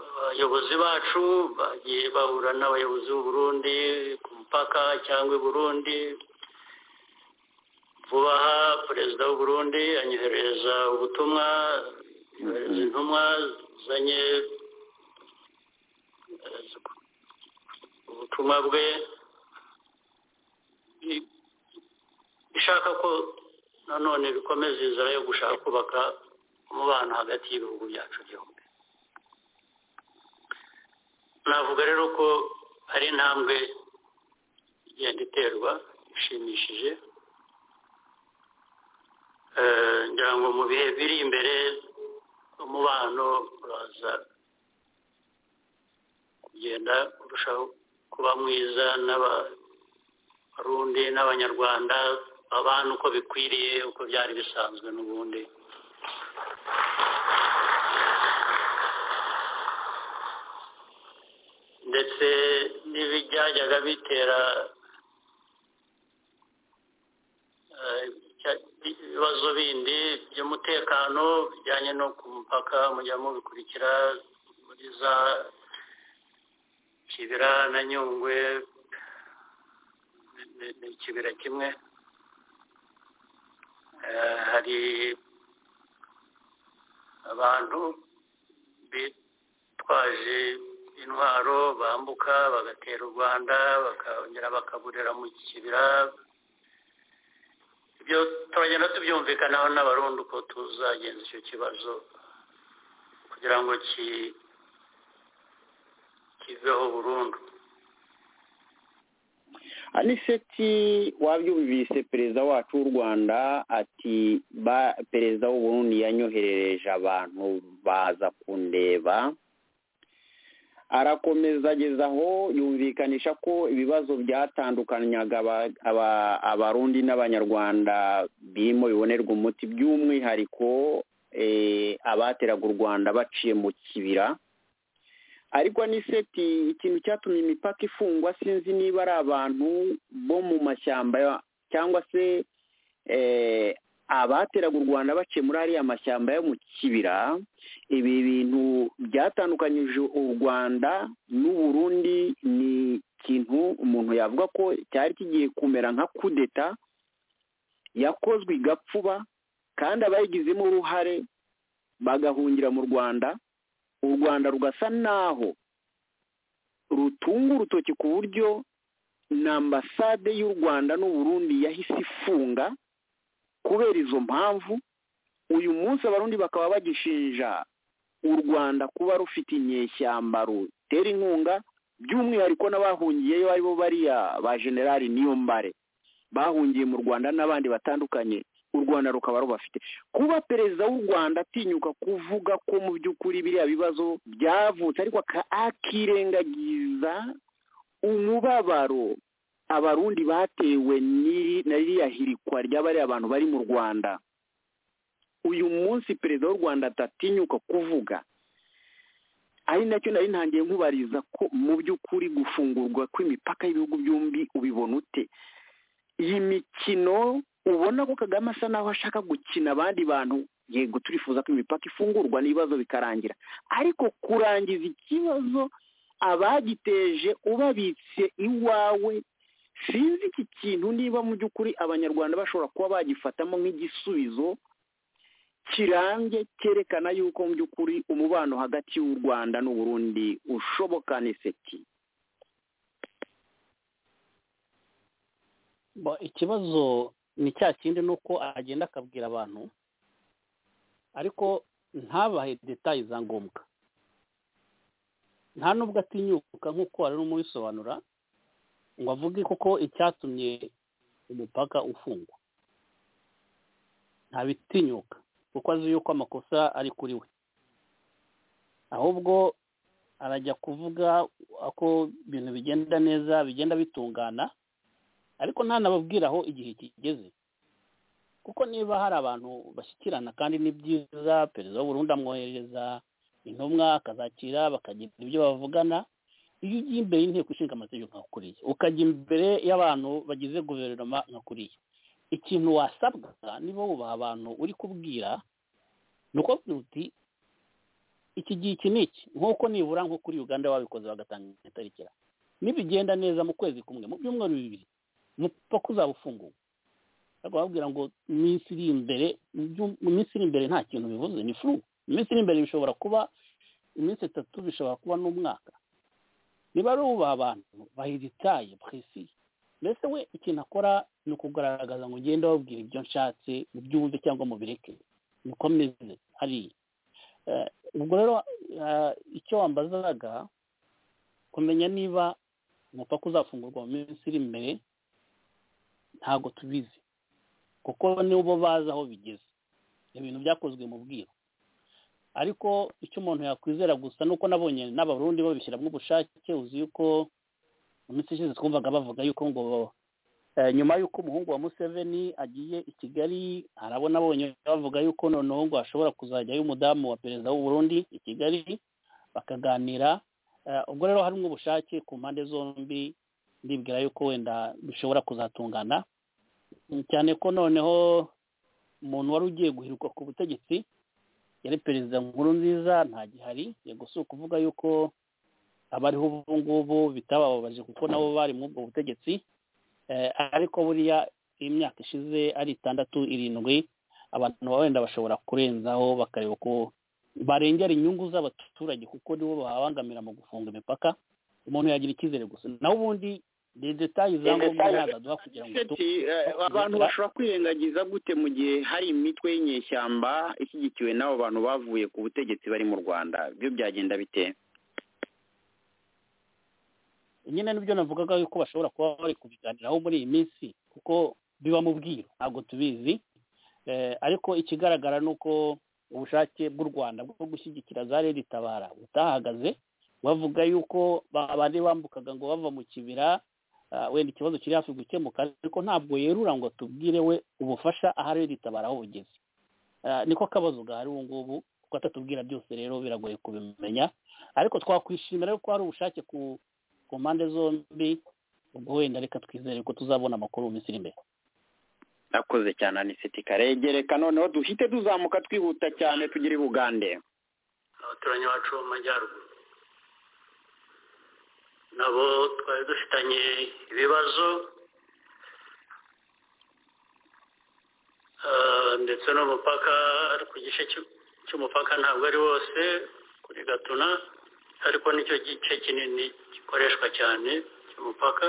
abayobozi bacu bagiye bahura n'abayobozi b'uburundi ku mupaka cyangwa i burundi vuba aha perezida w'uburundi anyohereza ubutumwa yohereza intumwa zanye ubutumwa bwe ishaka ko nanone bikomeza inzira yo gushaka kubaka umubano hagati y'ibihugu byacu byombi navuga rero ko hari intambwe igenda iterwa ishimishije ngira ngo mu bihe biri imbere umubano uraza kugenda urushaho kuba mwiza n'abarundi n'abanyarwanda abana uko bikwiriye uko byari bisanzwe n'ubundi ndetse n'ibyajyaga bitera ibibazo bindi by'umutekano bijyanye no ku mupaka mujya mubikurikira muri za kibira na nyungwe ni ikibira kimwe hari abantu bitwaje intwaro bambuka bagatera u rwanda bakongera bakaburira mu kibira ibyo turagenda tubyumvikanaho n'abarundi uko tuzagenza icyo kibazo kugira ngo kiveho burundu aniseti wabyumvise perezida wacu w'u rwanda ati perezida w'uburundi yanyoherereje abantu baza kundeba arakomeza ageza aho yumvikanisha ko ibibazo byatandukanyaga abarundi n'abanyarwanda birimo bibonerwa umuti by'umwihariko abateraga u rwanda baciye mu kibira ariko aniseti ikintu cyatumye imipaka ifungwa sinzi niba ari abantu bo mu mashyamba cyangwa se abateraga u rwanda baciye muri ariya mashyamba yo mu kibira ibi bintu byatandukanyije u rwanda n'uburundi ni ikintu umuntu yavuga ko cyari kigiye kumera nka kudeta yakozwe igapfuba kandi abayigizemo uruhare bagahungira mu rwanda u rwanda rugasa naho rutunga urutoki ku buryo na ambasade y'u rwanda n'uburundi yahise ifunga kubera izo mpamvu uyu munsi abarundi bakaba bagishinja u rwanda kuba rufite inyeshyamba rutera inkunga by'umwihariko n'abahungiyeyo ari bo bariya ba generali niyo mbare bahungiye mu rwanda n'abandi batandukanye u rwanda rukaba rubafite kuba perezida w'u rwanda atinyuka kuvuga ko mu by'ukuri biriya bibazo byavutse ariko akirengagiza umubabaro abarundi batewe na ririya hirikwa ry'abariya abantu bari mu rwanda uyu munsi perezida w'u rwanda atatinyuka kuvuga ari nacyo nari ntangiye nkubariza ko mu by'ukuri gufungurwa kw'imipaka y'ibihugu byombi ubibona ute iyi mikino ubona ko kagame asa naho ashaka gukina abandi bantu yego turifuza ko imipaka ifungurwa n'ibibazo bikarangira ariko kurangiza ikibazo abagiteje ubabitse iwawe sinzi iki kintu niba mu by'ukuri abanyarwanda bashobora kuba bagifatamo nk'igisubizo kirambye cyerekana yuko mu by'ukuri umubano hagati y'u rwanda n'uburundi ushoboka niseti ikibazo ni cya kindi ni uko agenda akabwira abantu ariko ntabahe detaye za ngombwa nta n'ubwo atinyuka nk'uko wari urimo urisobanura ngo avuge koko icyatumye umupaka ufungwa ntabitinyuka kuko azi yuko amakosa ari kuri we ahubwo arajya kuvuga ko ibintu bigenda neza bigenda bitungana ariko ntanababwira aho igihe kigeze kuko niba hari abantu bashyikirana kandi ni byiza perezida w'uburundi amwohereza intumwa akazakira bakagira ibyo bavugana iyo ugiye imbere y'inteko ishinga amategeko nka kuriya ukajya imbere y'abantu bagize guverinoma nka kuriya ikintu wasabwa niba wubaha abantu uri kubwira ni uko uti iki gihe iki ni iki nk'uko nibura nko kuri uganda wabikoze bagatanga itariki nibigenda neza mu kwezi kumwe mu byumweru bibiri umupaka uzaba ufunguwe babwira ngo iminsi iri imbere mu minsi iri imbere nta kintu bivuze ni furu iminsi iri imbere bishobora kuba iminsi itatu bishobora kuba n'umwaka niba ari ubaha abantu bahiritaye puresi mbese we ikintu akora ni ukugaragaza ngo ugende wabwira ibyo nshatse mu byumve cyangwa mu bireke niko meze hariya ubwo rero icyo wambazaga kumenya niba umupaka uzafungurwa mu minsi iri imbere ntabwo tubizi kuko nibo bazi aho bigeze ibintu byakozwe mu bwiru ariko icyo umuntu yakwizera gusa ni uko nabonye n'abarundi babishyiramo ubushake uzi yuko mu minsi ishize twumvaga bavuga yuko ngo nyuma y'uko umuhungu wa museveni agiye i kigali arabona abonye bavuga yuko noneho ngo hashobora kuzajyayo umudamu wa perezida w'uburundi i kigali bakaganira ubwo rero harimo ubushake ku mpande zombi ndibwira yuko wenda bishobora kuzatungana cyane ko noneho umuntu wari ugiye guhirwa ku butegetsi yari perezida nkuru nziza ntagihari yego si ukuvuga yuko abariho ubu ngubu bitabababaje kuko nabo bari muri ubwo butegetsi ariko buriya imyaka ishize ari itandatu irindwi abantu wenda bashobora kurenzaho bakareba uko barengera inyungu z'abaturage kuko nibo babangamira mu gufunga imipaka umuntu yagira icyizere gusa naho ubundi ni detaye za ngombwa ntazaduha kugira ngo abantu bashobora kwirengagiza gute mu gihe hari imitwe y'inyeshyamba ishyigikiwe n'abo bantu bavuye ku butegetsi bari mu rwanda byo byagenda bite nyine nibyo navugaga yuko bashobora kuba bari kubiganiraho muri iyi minsi kuko biba mu bwiru ntabwo tubizi ariko ikigaragara ni uko ubushake bw'u rwanda bwo gushyigikira za rero itabara butahagaze bavuga yuko bari bambukaga ngo bava mu kibira wenda ikibazo kiri hafi gukemuka ariko ntabwo yerura ngo tubwire we ubufasha ahari ritabara aho bugeze niko kabazo gahari ubu ngubu kuko atatubwira byose rero biragoye kubimenya ariko twakwishimira ko hari ubushake ku mpande zombi ubwo wenda reka twizere ko tuzabona amakuru mu minsi iri imbere nakoze cyane anisiti karegereka noneho duhite duzamuka twihuta cyane tugire bugande abaturanyi bacu bo mu majyaruguru nabo twari dufitanye ibibazo ndetse n'umupaka ku gice cy'umupaka ntabwo ari wose kuri gatuna ariko nicyo gice kinini gikoreshwa cyane cy'umupaka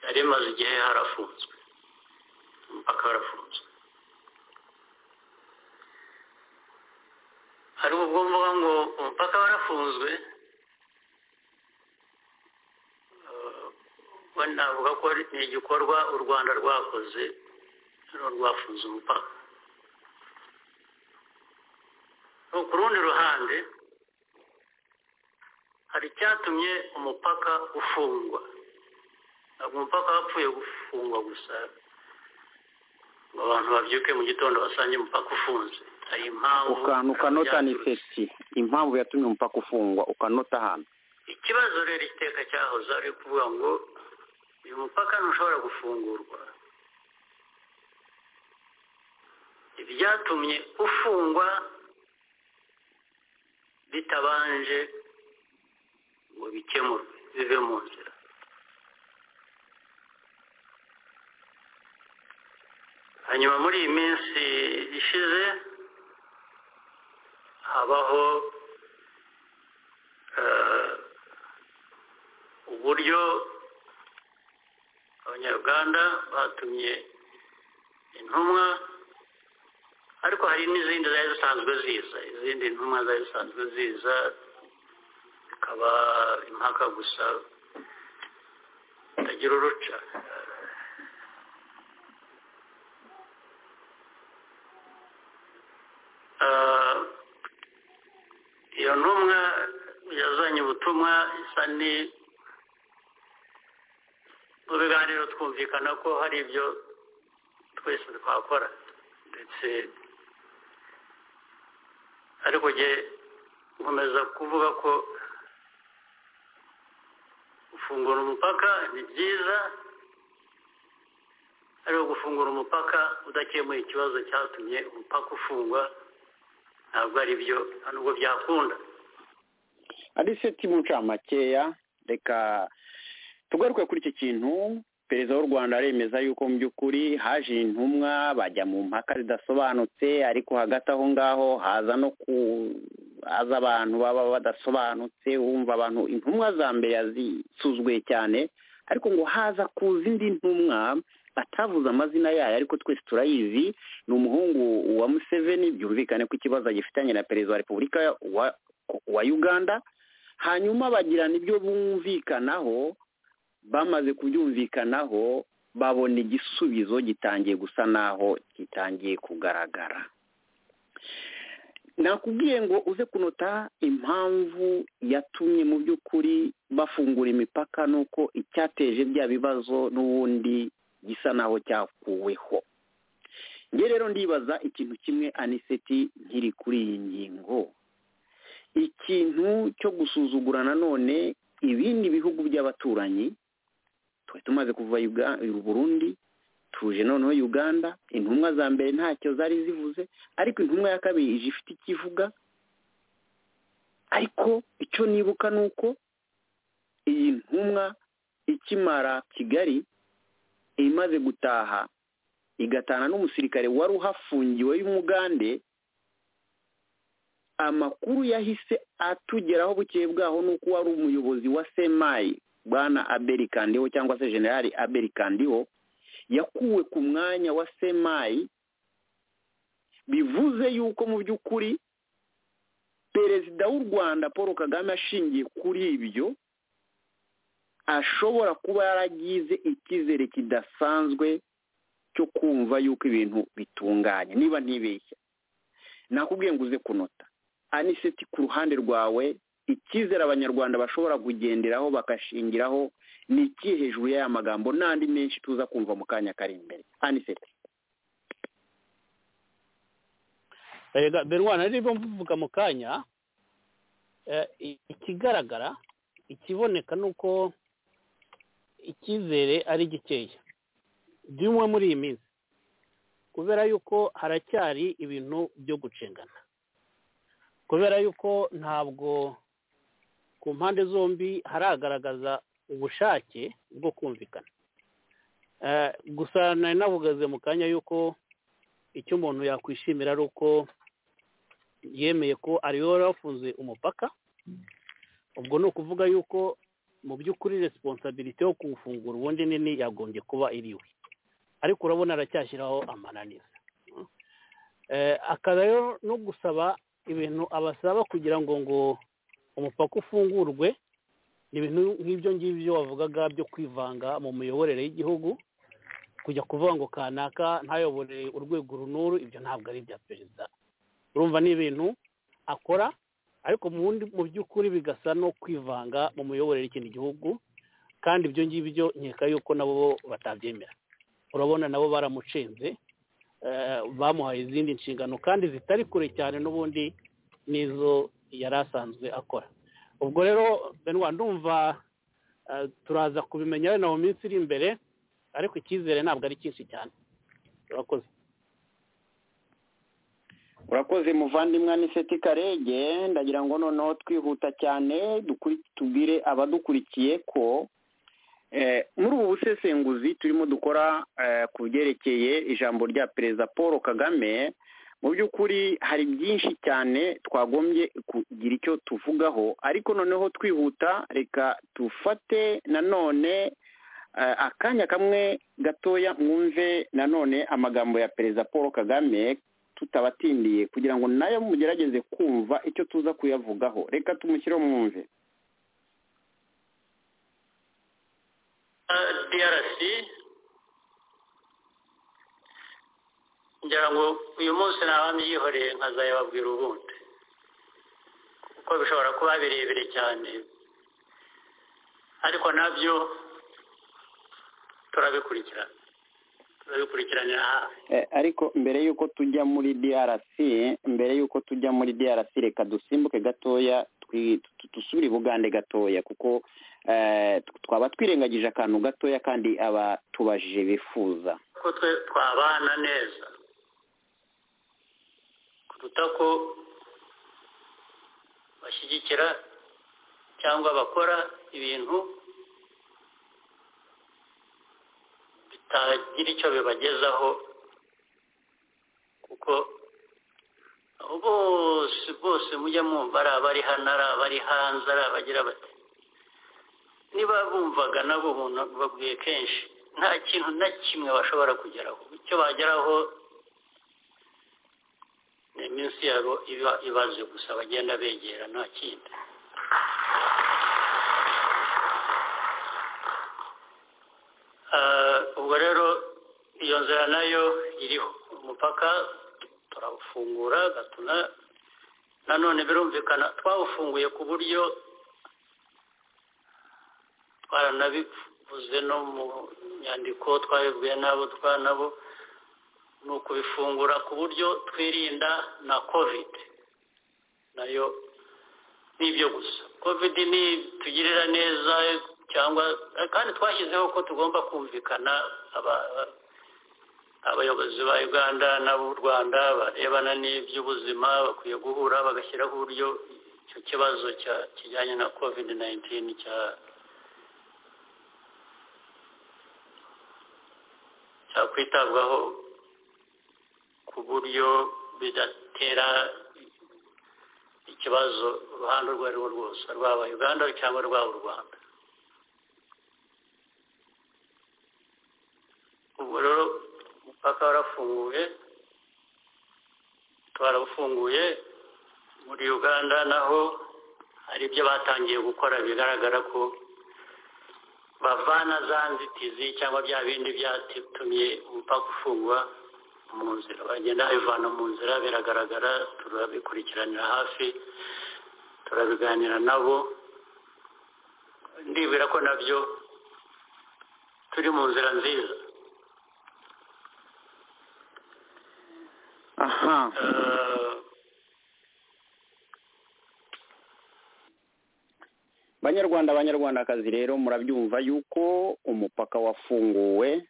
yari imaze igihe harafunzwe umupaka warafunzwe ariko ubwo mvuga ngo umupaka warafunzwe we navuga ko ni igikorwa u rwanda rwakoze rwafunze umupaka ku rundi ruhande hari icyatumye umupaka ufungwa ntabwo umupaka wapfuye gufungwa gusa ngo abantu babyuke mu gitondo basange umupaka ufunze hari impamvu ukantu ukanota ni seti impamvu yatumye umupaka ufungwa ukanota hano ikibazo rero iteka cyahoze ari ukuvuga ngo uyu mupaka ntushobora gufungurwa ibyatumye ufungwa bitabanje ngo bikemurwe bive mu nzira hanyuma muri iyi minsi ishize habaho eh, uburyo abanyarwanda batumye intumwa ariko hari n'izindi zari zisanzwe ziza izindi ntumwa zari zisanzwe ziza bikaba impaka gusa bitagira uruca Eh, iyo ntumwa yazanye ubutumwa isa ni mu biganiro twumvikana ko hari ibyo twese twakora ndetse ariko njye nkomeza kuvuga ko gufungura umupaka ni byiza ariko gufungura umupaka udakemuye ikibazo cyatumye umupaka ufungwa ntabwo ari byo nta nubwo byakunda ari seti mu ncamakeya reka tugaruke kuri iki kintu perezida w'u rwanda aremeza yuko mu by'ukuri haje intumwa bajya mu mpaka zidasobanutse ariko hagati aho ngaho haza no kuza abantu baba badasobanutse wumva abantu intumwa za mbere yazisuzwe cyane ariko ngo haza kuza indi ntumwa batavuze amazina yayo ariko twese turayizi ni umuhungu wa museveni byumvikane ko ikibazo agifitanye na perezida wa repubulika wa- wa uganda hanyuma bagirana ibyo bumvikanaho bamaze kubyumvikanaho babona igisubizo gitangiye gusa naho gitangiye kugaragara nakubwiye ngo uze kunota impamvu yatumye mu by'ukuri bafungura imipaka nuko icyateje bya bibazo n'ubundi gisa naho cyakuweho nge rero ndibaza ikintu kimwe aniseti nkiri kuri iyi ngingo ikintu cyo gusuzugura nanone ibindi bihugu by'abaturanyi twari tumaze kuva Uga- burundi tuje noneho uganda intumwa za mbere ntacyo zari zivuze ariko intumwa ya kabiri ije ifite icyo ivuga ariko icyo nibuka ni uko iyi ntumwa ikimara kigali imaze gutaha igatana n'umusirikare wari uhafungiwe y'umugande amakuru yahise atugeraho bukeye bwaho n'uko wari umuyobozi wa semayi bwana aberi kandiho cyangwa se generali aberi kandiho yakuwe ku mwanya wa semayi bivuze yuko mu by'ukuri perezida w'u rwanda paul kagame ashingiye kuri ibyo ashobora kuba yaragize icyizere kidasanzwe cyo kumva yuko ibintu bitunganye niba ntibeshya nakubwiye ngo uze kunota aniseti ku ruhande rwawe icyizere abanyarwanda bashobora kugenderaho bagashingiraho ni iki hejuru y'aya magambo n'andi menshi tuza kumva mu kanya kari imbere aniseti rega berwana rero mvuga mu kanya eh, i- ikigaragara ikiboneka ni uko icyizere ari gikeya by'umwe muri iyi minsi kubera yuko haracyari ibintu byo gucengana kubera yuko ntabwo ku mpande zombi haragaragaza ubushake bwo kumvikana Eh, gusa nari navugaze mu kanya yuko icyo umuntu yakwishimira ari uko yemeye ko ariwe wari wafunze umupaka ubwo ni ukuvuga yuko mu by'ukuri resiponsabilite yo kuwufungura ubundi nini yagombye kuba iriwe ariko urabona aracyashyiraho amananiza Eh, akaba rero no gusaba ibintu abasaba kugira ngo ngo umupaka ufungurwe ni ibintu nk'ibyo ngibyo wavugaga byo kwivanga mu miyoborere y'igihugu kujya kuvuga ngo kanaka ntayobore urwego runuru ibyo ntabwo ari ibya perezida urumva ni ibintu akora ariko mu wundi- mu by'ukuri bigasa no kwivanga mu miyoborere y'ikindi gihugu kandi ibyo ngibyo nkeka yuko nabo bo batabyemera urabona nabo baramucenze bamuhaye izindi nshingano kandi zitari kure cyane n'ubundi n'izo yari asanzwe akora ubwo rero benwa ndumva turaza kubimenya wenda mu minsi iri imbere ariko icyizere ntabwo ari cyinshi cyane urakoze urakoze muvandimwe n'iseti karege ndagira ngo noneho twihuta cyane tubwire abadukurikiye ko muri ubu busesenguzi turimo dukora ku byerekeye ijambo rya perezida paul kagame mu by'ukuri hari byinshi cyane twagombye kugira icyo tuvugaho ariko noneho twihuta reka dufate nanone akanya kamwe gatoya mwumve nanone amagambo ya perezida paul kagame tutabatindiye kugira ngo nayo mugerageze kumva icyo tuza kuyavugaho reka tumushyire mwumve drc ngira ngo uyu munsi naba mbyihoreye nkazayababwira ubundi kuko bishobora kuba birebire cyane ariko nabyo turabikurikirana ariko mbere y'uko tujya muri drc mbere y'uko tujya muri drc reka dusimbuke gatoya dusubire bugande gatoya kuko twaba twirengagije akantu gatoya kandi abatubajije bifuza ko twe twabana neza kuruta ko bashyigikira cyangwa bakora ibintu bitagira icyo bibagezaho kuko bose bose mujya mwumva ari abari hano ari abari hanze ari abagira bati niba bumvaga nabo umuntu babwiye kenshi nta kintu na kimwe bashobora kugeraho icyo bageraho ni iminsi yabo iba ibaze gusa bagenda begera nta kindi ubwo rero iyo nzira nayo iriho umupaka turawufungura gatuna nanone birumvikana twawufunguye ku buryo twaranabivuze no mu nyandiko twabibwiye n'abo twanabo ni ukubifungura ku buryo twirinda na kovide nayo ni ibyo gusa kovide ni tugirira neza cyangwa kandi twashyizeho ko tugomba kumvikana abayobozi ba uganda n'ab'u rwanda barebana n'iby'ubuzima bakwiye guhura bagashyiraho uburyo icyo kibazo kijyanye na kovide nayinitini cyakwitabwaho ku buryo bidatera ikibazo uruhande urwo arirwo rwose rwaba uganda cyangwa rwaba u rwanda ubwo rero umupaka warafunguye twarawufunguye muri uganda naho hari ibyo batangiye gukora bigaragara ko bavana za nzitizi cyangwa bya bindi byatumye umupaka ufungwa mu nzira bagenda babivana mu nzira biragaragara turabikurikiranira hafi turabiganira nabo ndibwira ko nabyo turi mu nzira nziza aha banyarwanda abanyarwandakazi rero murabyumva yuko umupaka wafunguwe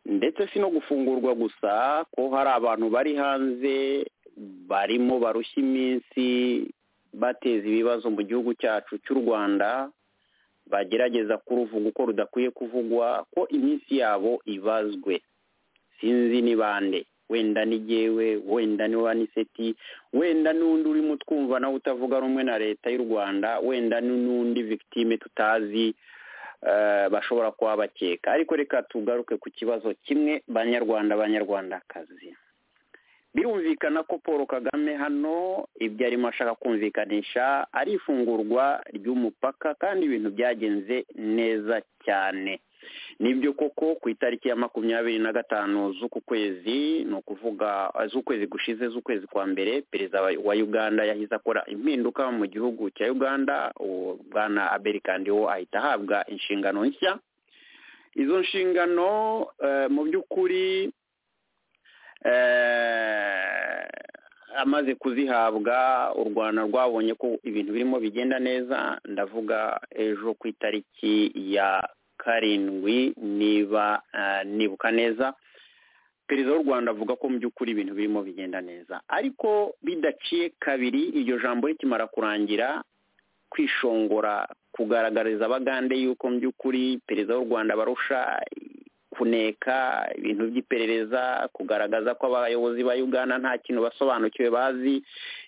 ndetse si no gufungurwa gusa ko hari abantu bari hanze barimo barushya iminsi bateza ibibazo mu gihugu cyacu cy'u rwanda bagerageza kuruvuga uko rudakwiye kuvugwa ko iminsi yabo ibazwe sinzi ni bande wenda ni jyewe wenda ni waniseti wenda n'undi urimo twumva nawe utavuga rumwe na leta y'u rwanda wenda n'undi victime tutazi bashobora kuba bakeka ariko reka tugaruke ku kibazo kimwe banyarwanda banyarwandakazi birumvikana ko paul kagame hano ibyo arimo ashaka kumvikanisha ari ifungurwa ry'umupaka kandi ibintu byagenze neza cyane nibyo koko ku itariki ya makumyabiri na gatanu z'uku kwezi ni ukuvuga z'ukwezi gushize z'ukwezi kwa mbere perezida wa uganda yahize akora impinduka mu gihugu cya uganda bwana aberi kandiwo ahita ahabwa inshingano nshya izo nshingano mu by'ukuri amaze kuzihabwa u rwanda rwabonye ko ibintu birimo bigenda neza ndavuga ejo ku itariki ya karindwi niba nibuka neza perezida w'u rwanda avuga ko mu by'ukuri ibintu birimo bigenda neza ariko bidaciye kabiri iryo jambo rikimara kurangira kwishongora kugaragariza abagande yuko mu by'ukuri perezida w'u rwanda barusha kuneka ibintu by'iperereza kugaragaza ko abayobozi ba uganda nta kintu basobanukiwe bazi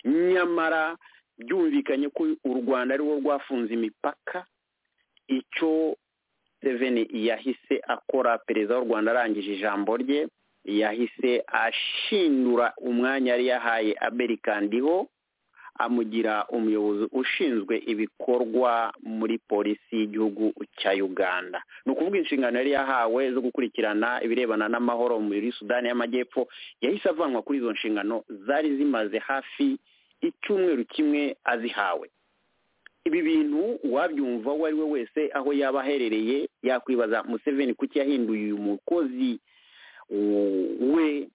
nyamara byumvikanye ko u rwanda ariwo rwafunze imipaka icyo seveni yahise akora perezida w'u rwanda arangije ijambo rye yahise ashindura umwanya yari yahaye aberikandiho amugira umuyobozi ushinzwe ibikorwa muri polisi y'igihugu cya uganda ni ukuvuga inshingano yari yahawe zo gukurikirana ibirebana n'amahoro muri sudani y'amajyepfo yahise avanwa kuri izo nshingano zari zimaze hafi icyumweru kimwe azihawe ibi bintu uwabyumva uwo ari we wese aho yaba aherereye yakwibaza museveni kuki yahinduye uyu mukozi we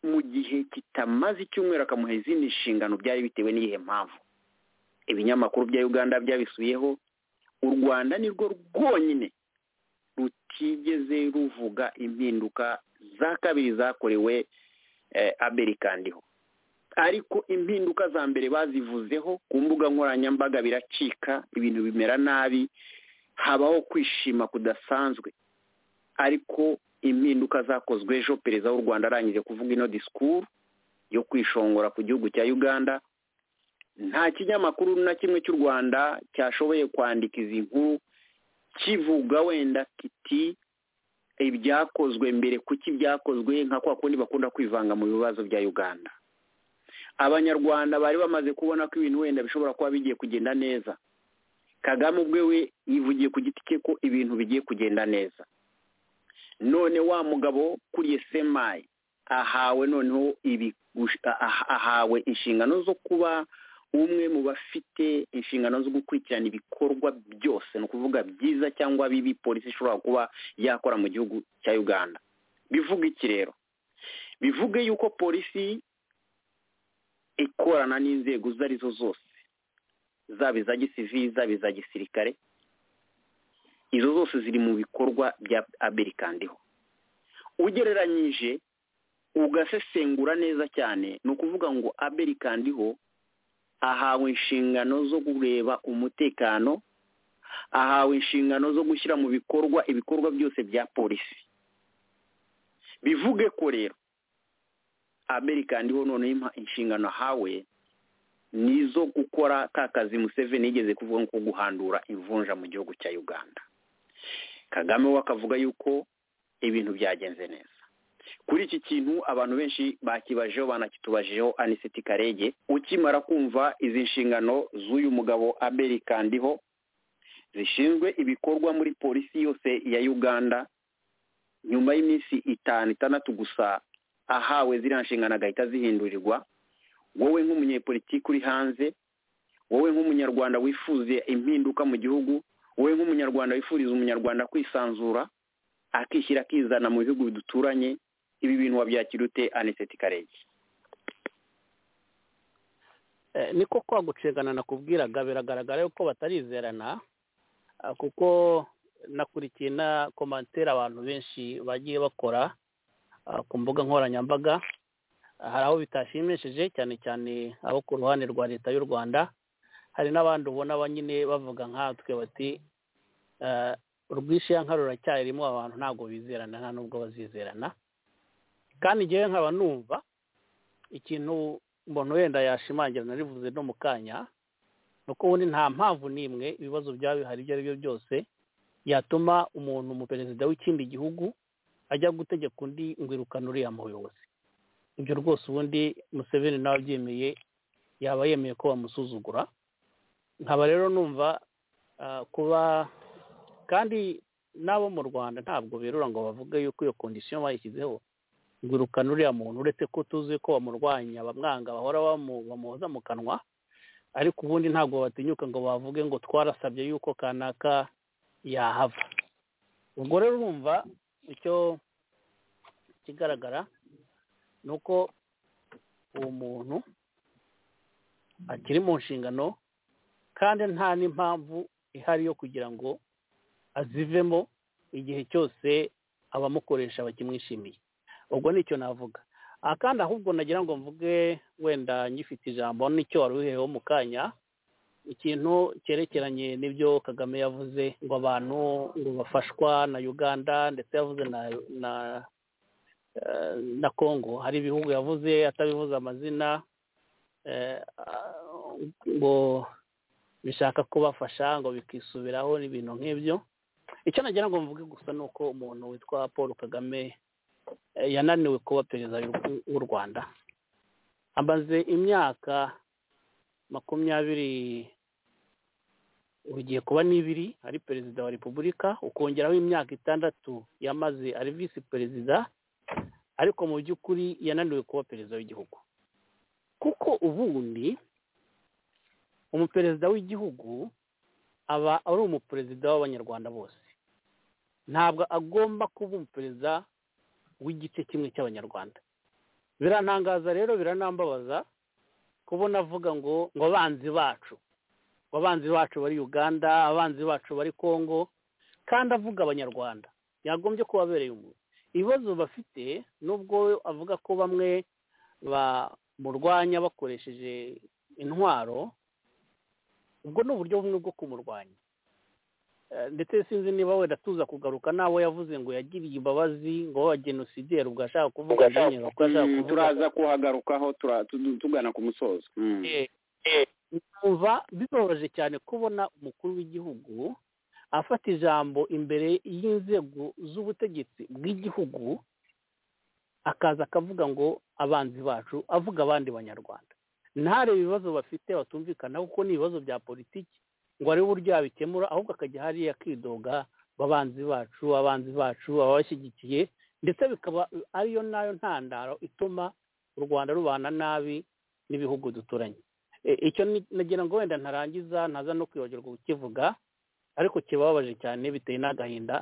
mu gihe kitamaze icyumweru akamuha izindi nshingano byari bitewe n'iyihe mpamvu ibinyamakuru bya uganda byabisuyeho u rwanda nirwo rwonyine rutigeze ruvuga impinduka za kabiri zakorewe aberikandiho ariko impinduka za mbere bazivuzeho ku mbuga nkoranyambaga biracika ibintu bimera nabi habaho kwishima kudasanzwe ariko impinduka zakozwe ejo perezida w'u rwanda arangije kuvuga ino disikuru yo kwishongora ku gihugu cya uganda nta kinyamakuru na kimwe cy'u rwanda cyashoboye kwandika izi nkuru kivuga wenda kiti ibyakozwe mbere kuki byakozwe nka kwa kundi bakunda kwivanga mu bibazo bya uganda abanyarwanda bari bamaze kubona ko ibintu wenda bishobora kuba bigiye kugenda neza kagame ubwe we yivugiye ku giti cye ko ibintu bigiye kugenda neza none wa mugabo kuriye semayi ahawe noneho ahawe inshingano zo kuba umwe mu bafite inshingano zo gukurikirana ibikorwa byose ni ukuvuga byiza cyangwa bibi polisi ishobora kuba yakora mu gihugu cya uganda bivuga iki rero bivuge yuko polisi ikorana n'inzego izo ari zo zose zaba iza gisivili zaba iza gisirikare izo zose ziri mu bikorwa bya aberikandiho ugereranyije ugasesengura neza cyane ni ukuvuga ngo aberikandiho ahawe inshingano zo kureba umutekano ahawe inshingano zo gushyira mu bikorwa ibikorwa byose bya polisi bivuge ko rero aberikandiho noneho inshingano ahawe ni izo gukora ka kazi museveni yigeze kuvuga nko guhandura imvunja mu gihugu cya uganda kagame we akavuga yuko ibintu byagenze neza kuri iki kintu abantu benshi bakibajeho banakitubajeho anisiti karege ukimara kumva izi nshingano z'uyu mugabo aberi kandiho zishinzwe ibikorwa muri polisi yose ya uganda nyuma y'iminsi itanu itandatu gusa ahawe ziriya nshingano agahita zihindurirwa wowe nk'umunyepolitiki uri hanze wowe nk'umunyarwanda wifuze impinduka mu gihugu wowe nk'umunyarwanda wifuriza umunyarwanda kwisanzura akishyira akizana mu bihugu biduturanye ibi bintu wabyakira ute aniseti karege niko kwa gucengana nakubwiraga biragaragara yuko batarizerana kuko nakurikiye na komantere abantu benshi bagiye bakora ku mbuga nkoranyambaga hari aho bitashimishije cyane cyane abo ku ruhande rwa leta y'u rwanda hari n'abandi ubona banyine bavuga nkatwe bati urwishiya nka ruracyarimo abantu ntabwo bizerana nta nubwo bazizerana kandi ngewe nkaba numva ikintu umuntu wenda yashimangira narivuze no mu kanya ni uko ubundi nta mpamvu n'imwe ibibazo byaba bihari ibyo ari byo byose yatuma umuntu umuperezida w'ikindi gihugu ajya gutegeka undi ngwirukana uriya muyobozi ibyo rwose ubundi museveni nawe abyemeye yaba yemeye ko bamusuzugura nkaba rero numva kuba kandi n'abo mu rwanda ntabwo berura ngo bavuge yuko iyo kondisiyo bayishyizeho ngurukana uriya muntu uretse ko tuzi ko bamurwanya bamwanga bahora bamuhoza mu kanwa ariko ubundi ntabwo batinyuka ngo bavuge ngo twarasabye yuko kanaka yahava ubwo rero urumva icyo kigaragara ni uko uwo muntu akiri mu nshingano kandi nta n'impamvu ihari yo kugira ngo azivemo igihe cyose abamukoresha bakimwishimiye ubwo nicyo navuga aha kandi ahubwo nagira ngo mvuge wenda ngifite ijambo n'icyo wari uhereweho mu kanya ikintu cyerekeranye n'ibyo kagame yavuze ngo abantu ngo bafashwa na uganda ndetse yavuze na na congo hari ibihugu yavuze atabivuze amazina ngo bishaka kubafasha ngo bikisubiraho n'ibintu nk'ibyo icyo nagira ngo mvuge gusa ni uko umuntu witwa paul kagame yananiwe kuba perezida w'u rwanda amaze imyaka makumyabiri ugiye kuba n'ibiri ari perezida wa repubulika ukongeraho imyaka itandatu yamaze ari visi perezida ariko mu by'ukuri yananiwe kuba perezida w'igihugu kuko ubundi umuperezida w'igihugu aba ari umuperezida w'abanyarwanda bose ntabwo agomba kuba umuperezida w'igice kimwe cy'abanyarwanda birantangaza rero biranambabaza kubona avuga ngo ngo abanzi bacu ngo abanzi bacu bari uganda abanzi bacu bari congo kandi avuga abanyarwanda yagombye ko babereye umuntu ibibazo bafite nubwo avuga ko bamwe bamurwanya bakoresheje intwaro ubwo ni uburyo bumwe bwo kumurwanya ndetse sinzi niba wenda tuza kugaruka n'abo yavuze ngo yagiriye imbabazi ngo w'abagenosideri ubwo ashaka kuvuga ngo turaza kuhagarukaho tugana ku musozo numva bibabaje cyane kubona umukuru w'igihugu afata ijambo imbere y'inzego z'ubutegetsi bw'igihugu akaza akavuga ngo abanzi bacu avuga abandi banyarwanda ntarebe ibibazo bafite batumvikana kuko ni ibibazo bya politiki ngo arebe uburyo yabikemura ahubwo akajya hariya akidoga abanzi bacu abanzi bacu ababashyigikiye ndetse bikaba ariyo nayo ntandaro ituma u rwanda rubana nabi n'ibihugu duturanye icyo nagira ngo wenda ntarangiza ntaza no kwibagirwa kukivuga ariko kibabaje cyane bitewe n'agahinda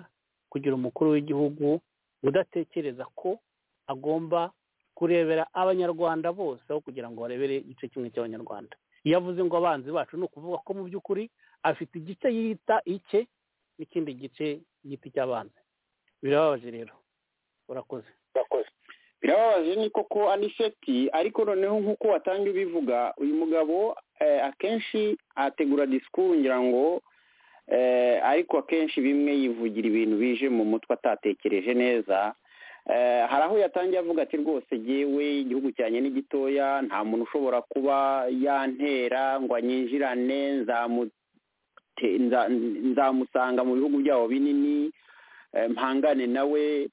kugira umukuru w'igihugu udatekereza ko agomba kurebera abanyarwanda bose aho kugira ngo barebere igice kimwe cy'abanyarwanda iyo avuze ngo abanzi bacu ni ukuvuga ko mu by'ukuri afite igice yita icye n'ikindi gice yita icy'abanzi birababaje rero urakoze birababaje ni koko aniseti ariko noneho nk'uko watanga ibivuga uyu mugabo akenshi ategura disikuru ngira ngo ariko akenshi bimwe yivugira ibintu bije mu mutwe atatekereje neza hari aho yatangiye avuga ati rwose yewe igihugu cyanjye ni gitoya nta muntu ushobora kuba yantera ngo anyinjirane nzamusanga mu bihugu byabo binini mpangane nawe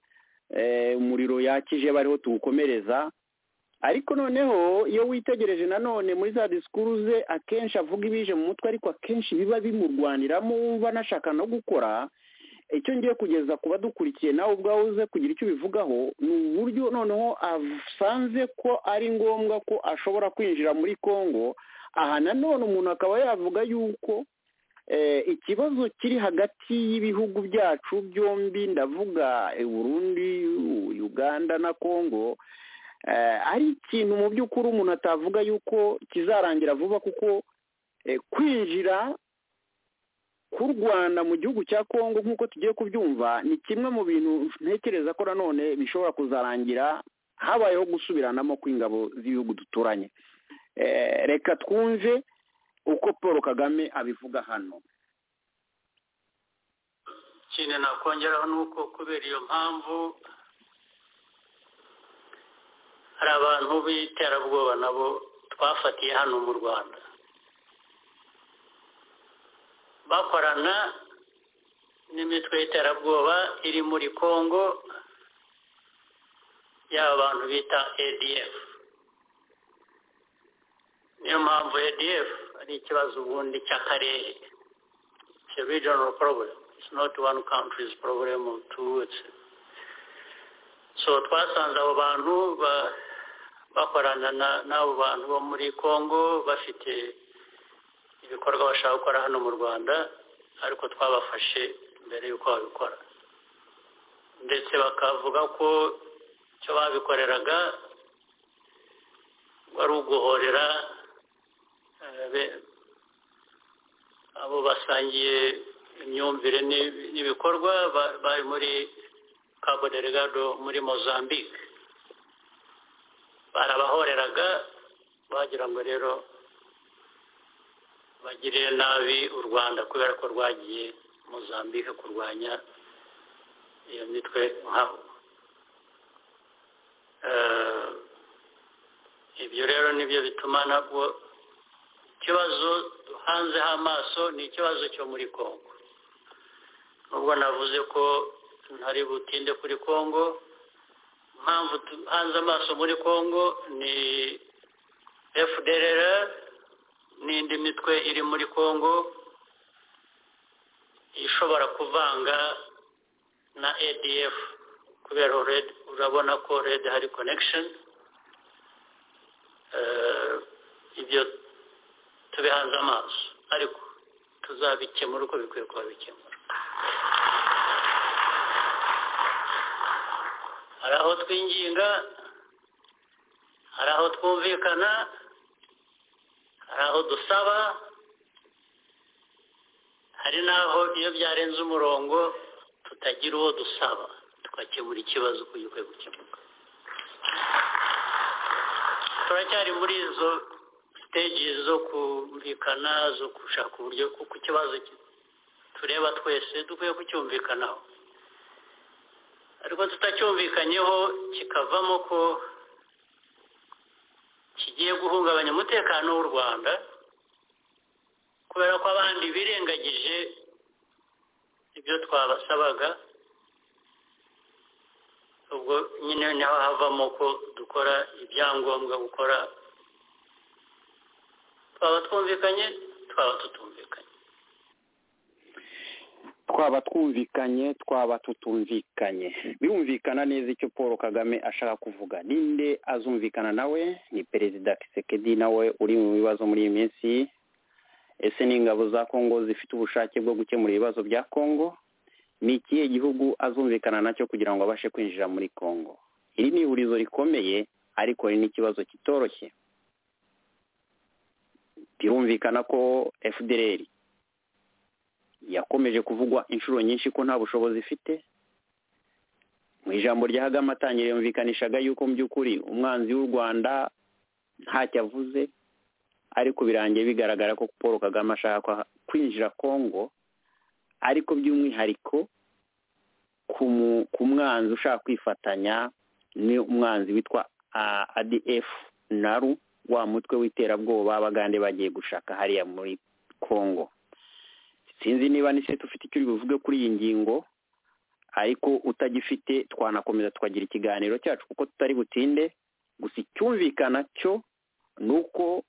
umuriro yakije bariho tuwukomereza ariko noneho iyo witegereje nanone muri za disikuru ze akenshi avuga ibije mu mutwe ariko akenshi biba bimurwaniramo wumva anashaka no gukora icyo ngiye kugeza ku badukurikiye nawe ubwawe uze kugira icyo ubivugaho ni uburyo noneho asanze ko ari ngombwa ko ashobora kwinjira muri congo aha nanone umuntu akaba yavuga yuko ikibazo kiri hagati y'ibihugu byacu byombi ndavuga burundi uganda na congo ari ikintu mu by'ukuri umuntu atavuga yuko kizarangira vuba kuko kwinjira k'u rwanda mu gihugu cya congo nk'uko tugiye kubyumva ni kimwe mu bintu ntekereza ko nanone bishobora kuzarangira habayeho gusubiranamo kw'ingabo z'ibihugu duturanye reka twumve uko paul kagame abivuga hano ikintu nakongeraho ni uko kubera iyo mpamvu hari abantu b'iterabwoba nabo twafatiye hano mu rwanda bakorana n'imitwe y'iterabwoba iri muri congo y'aba bantu bita adf niyo mpamvu adf ari ikibazo ubundi cy'akarere it's a regional problem it's not one country's problem or two so twasanze abo bantu bakorana n'abo bantu bo muri congo bafite ibikorwa bashaka gukora hano mu rwanda ariko twabafashe mbere y'uko babikora ndetse bakavuga ko icyo babikoreraga wari uguhorera abo basangiye imyumvire n'ibikorwa bari muri cabo delegado muri mozambique barabahoreraga bagira ngo rero bagirire nabi u rwanda kubera ko rwagiye mozambique kurwanya iyo mitwe nkabo ibyo rero nibyo bituma nabwo ikibazo duhanzeho amaso ni ikibazo cyo muri congo nubwo navuze ko ntari butinde kuri congo impamvu duhanze amaso muri congo ni fdr n'indi mitwe iri muri congo ishobora kuvanga na adf kubera urabona ko redi hari connection ibyo tubihanze amaso ariko tuzabikemura uko bikwiye kuba bikemura hari aho twinginga hari aho twumvikana hari aho dusaba hari n'aho iyo byarenze umurongo tutagira uwo dusaba tugakemura ikibazo uko gikwiye gukemuka turacyari muri izo siteji zo kumvikana zo gushaka uburyo kuko ikibazo tureba twese dukwiye kucyumvikanaho ariko tutacyumvikanyeho kikavamo ko kigiye guhungabanya umutekano w'u rwanda kubera ko abandi birengagije ibyo twabasabaga ubwo nyine niho havamo ko dukora ibyangombwa gukora twaba twumvikanye twaba tutumvikanye twaba twumvikanye twaba tutumvikanye birumvikana neza icyo paul kagame ashaka kuvuga ninde azumvikana nawe ni perezida kisekedi nawe uri mu bibazo muri iyi minsi ese ni ingabo za kongo zifite ubushake bwo gukemura ibibazo bya kongo ni ikihe gihugu azumvikana nacyo kugira ngo abashe kwinjira muri kongo iri ni ihurizo rikomeye ariko ni n'ikibazo kitoroshye birumvikana ko fdr yakomeje kuvugwa inshuro nyinshi ko nta bushobozi ifite mu ijambo rya hagama atangire yumvikanishaga yuko mu by'ukuri umwanzi w'u rwanda ntacyo avuze ariko birangiye bigaragara ko paul kagame ashaka kwinjira kongo ariko by'umwihariko ku mwanzi ushaka kwifatanya ni umwanzi witwa adf naru wa mutwe w'iterabwoba abagande bagiye gushaka hariya muri congo sinzi niba ni se tufite icyo bivuge kuri iyi ngingo ariko utagifite twanakomeza tukagira ikiganiro cyacu kuko tutari butinde gusa icyumvikana cyo ni uko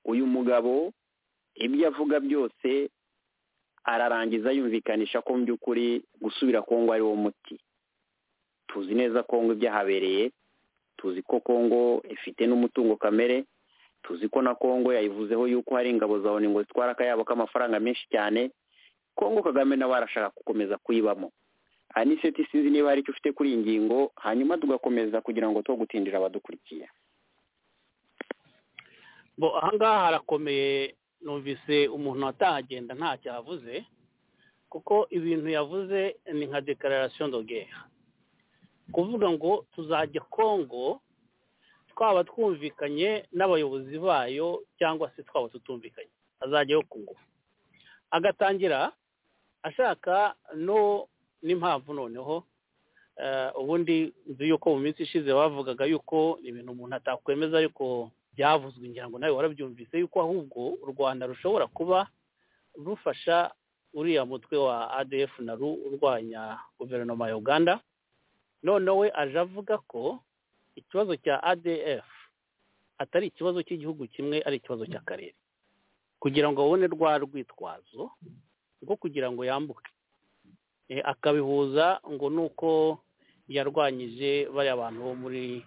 uyu mugabo ibyo avuga byose ararangiza yumvikanisha ko mu by'ukuri gusubira kongo ari wo muti tuzi neza kongo ibyahabereye tuzi ko kongo ifite n'umutungo kamere tuzi ko na kongo yayivuzeho yuko hari ingabo za ngo zitwara akayabo k'amafaranga menshi cyane kongo kagame nawe arashaka gukomeza kuyibamo aniseti sinzi niba hari icyo ufite kuri iyi ngingo hanyuma tugakomeza kugira ngo two gutindira abadukurikiye bo ahangaha harakomeye numvise umuntu atahagenda ntacyo avuze kuko ibintu yavuze ni nka dekararasiyo ndogera kuvuga ngo tuzajya kongo twaba twumvikanye n'abayobozi bayo cyangwa se twaba tutumvikanye azajyayo ku ngufu agatangira ashaka no n'impamvu noneho ubundi nzi yuko mu minsi ishize bavugaga yuko ibintu umuntu atakwemeza ariko byavuzwe ngira ngo nawe warabyumvise yuko ahubwo u rwanda rushobora kuba rufasha uriya mutwe wa adf na ru urwanya guverinoma ya uganda noneho aje avuga ko ikibazo cya adf atari ikibazo cy'igihugu kimwe ari ikibazo cy'akarere kugira ngo babone rwa rwitwazo rwo kugira ngo yambuke akabihuza ngo ni uko yarwanyije bariya bantu bo muri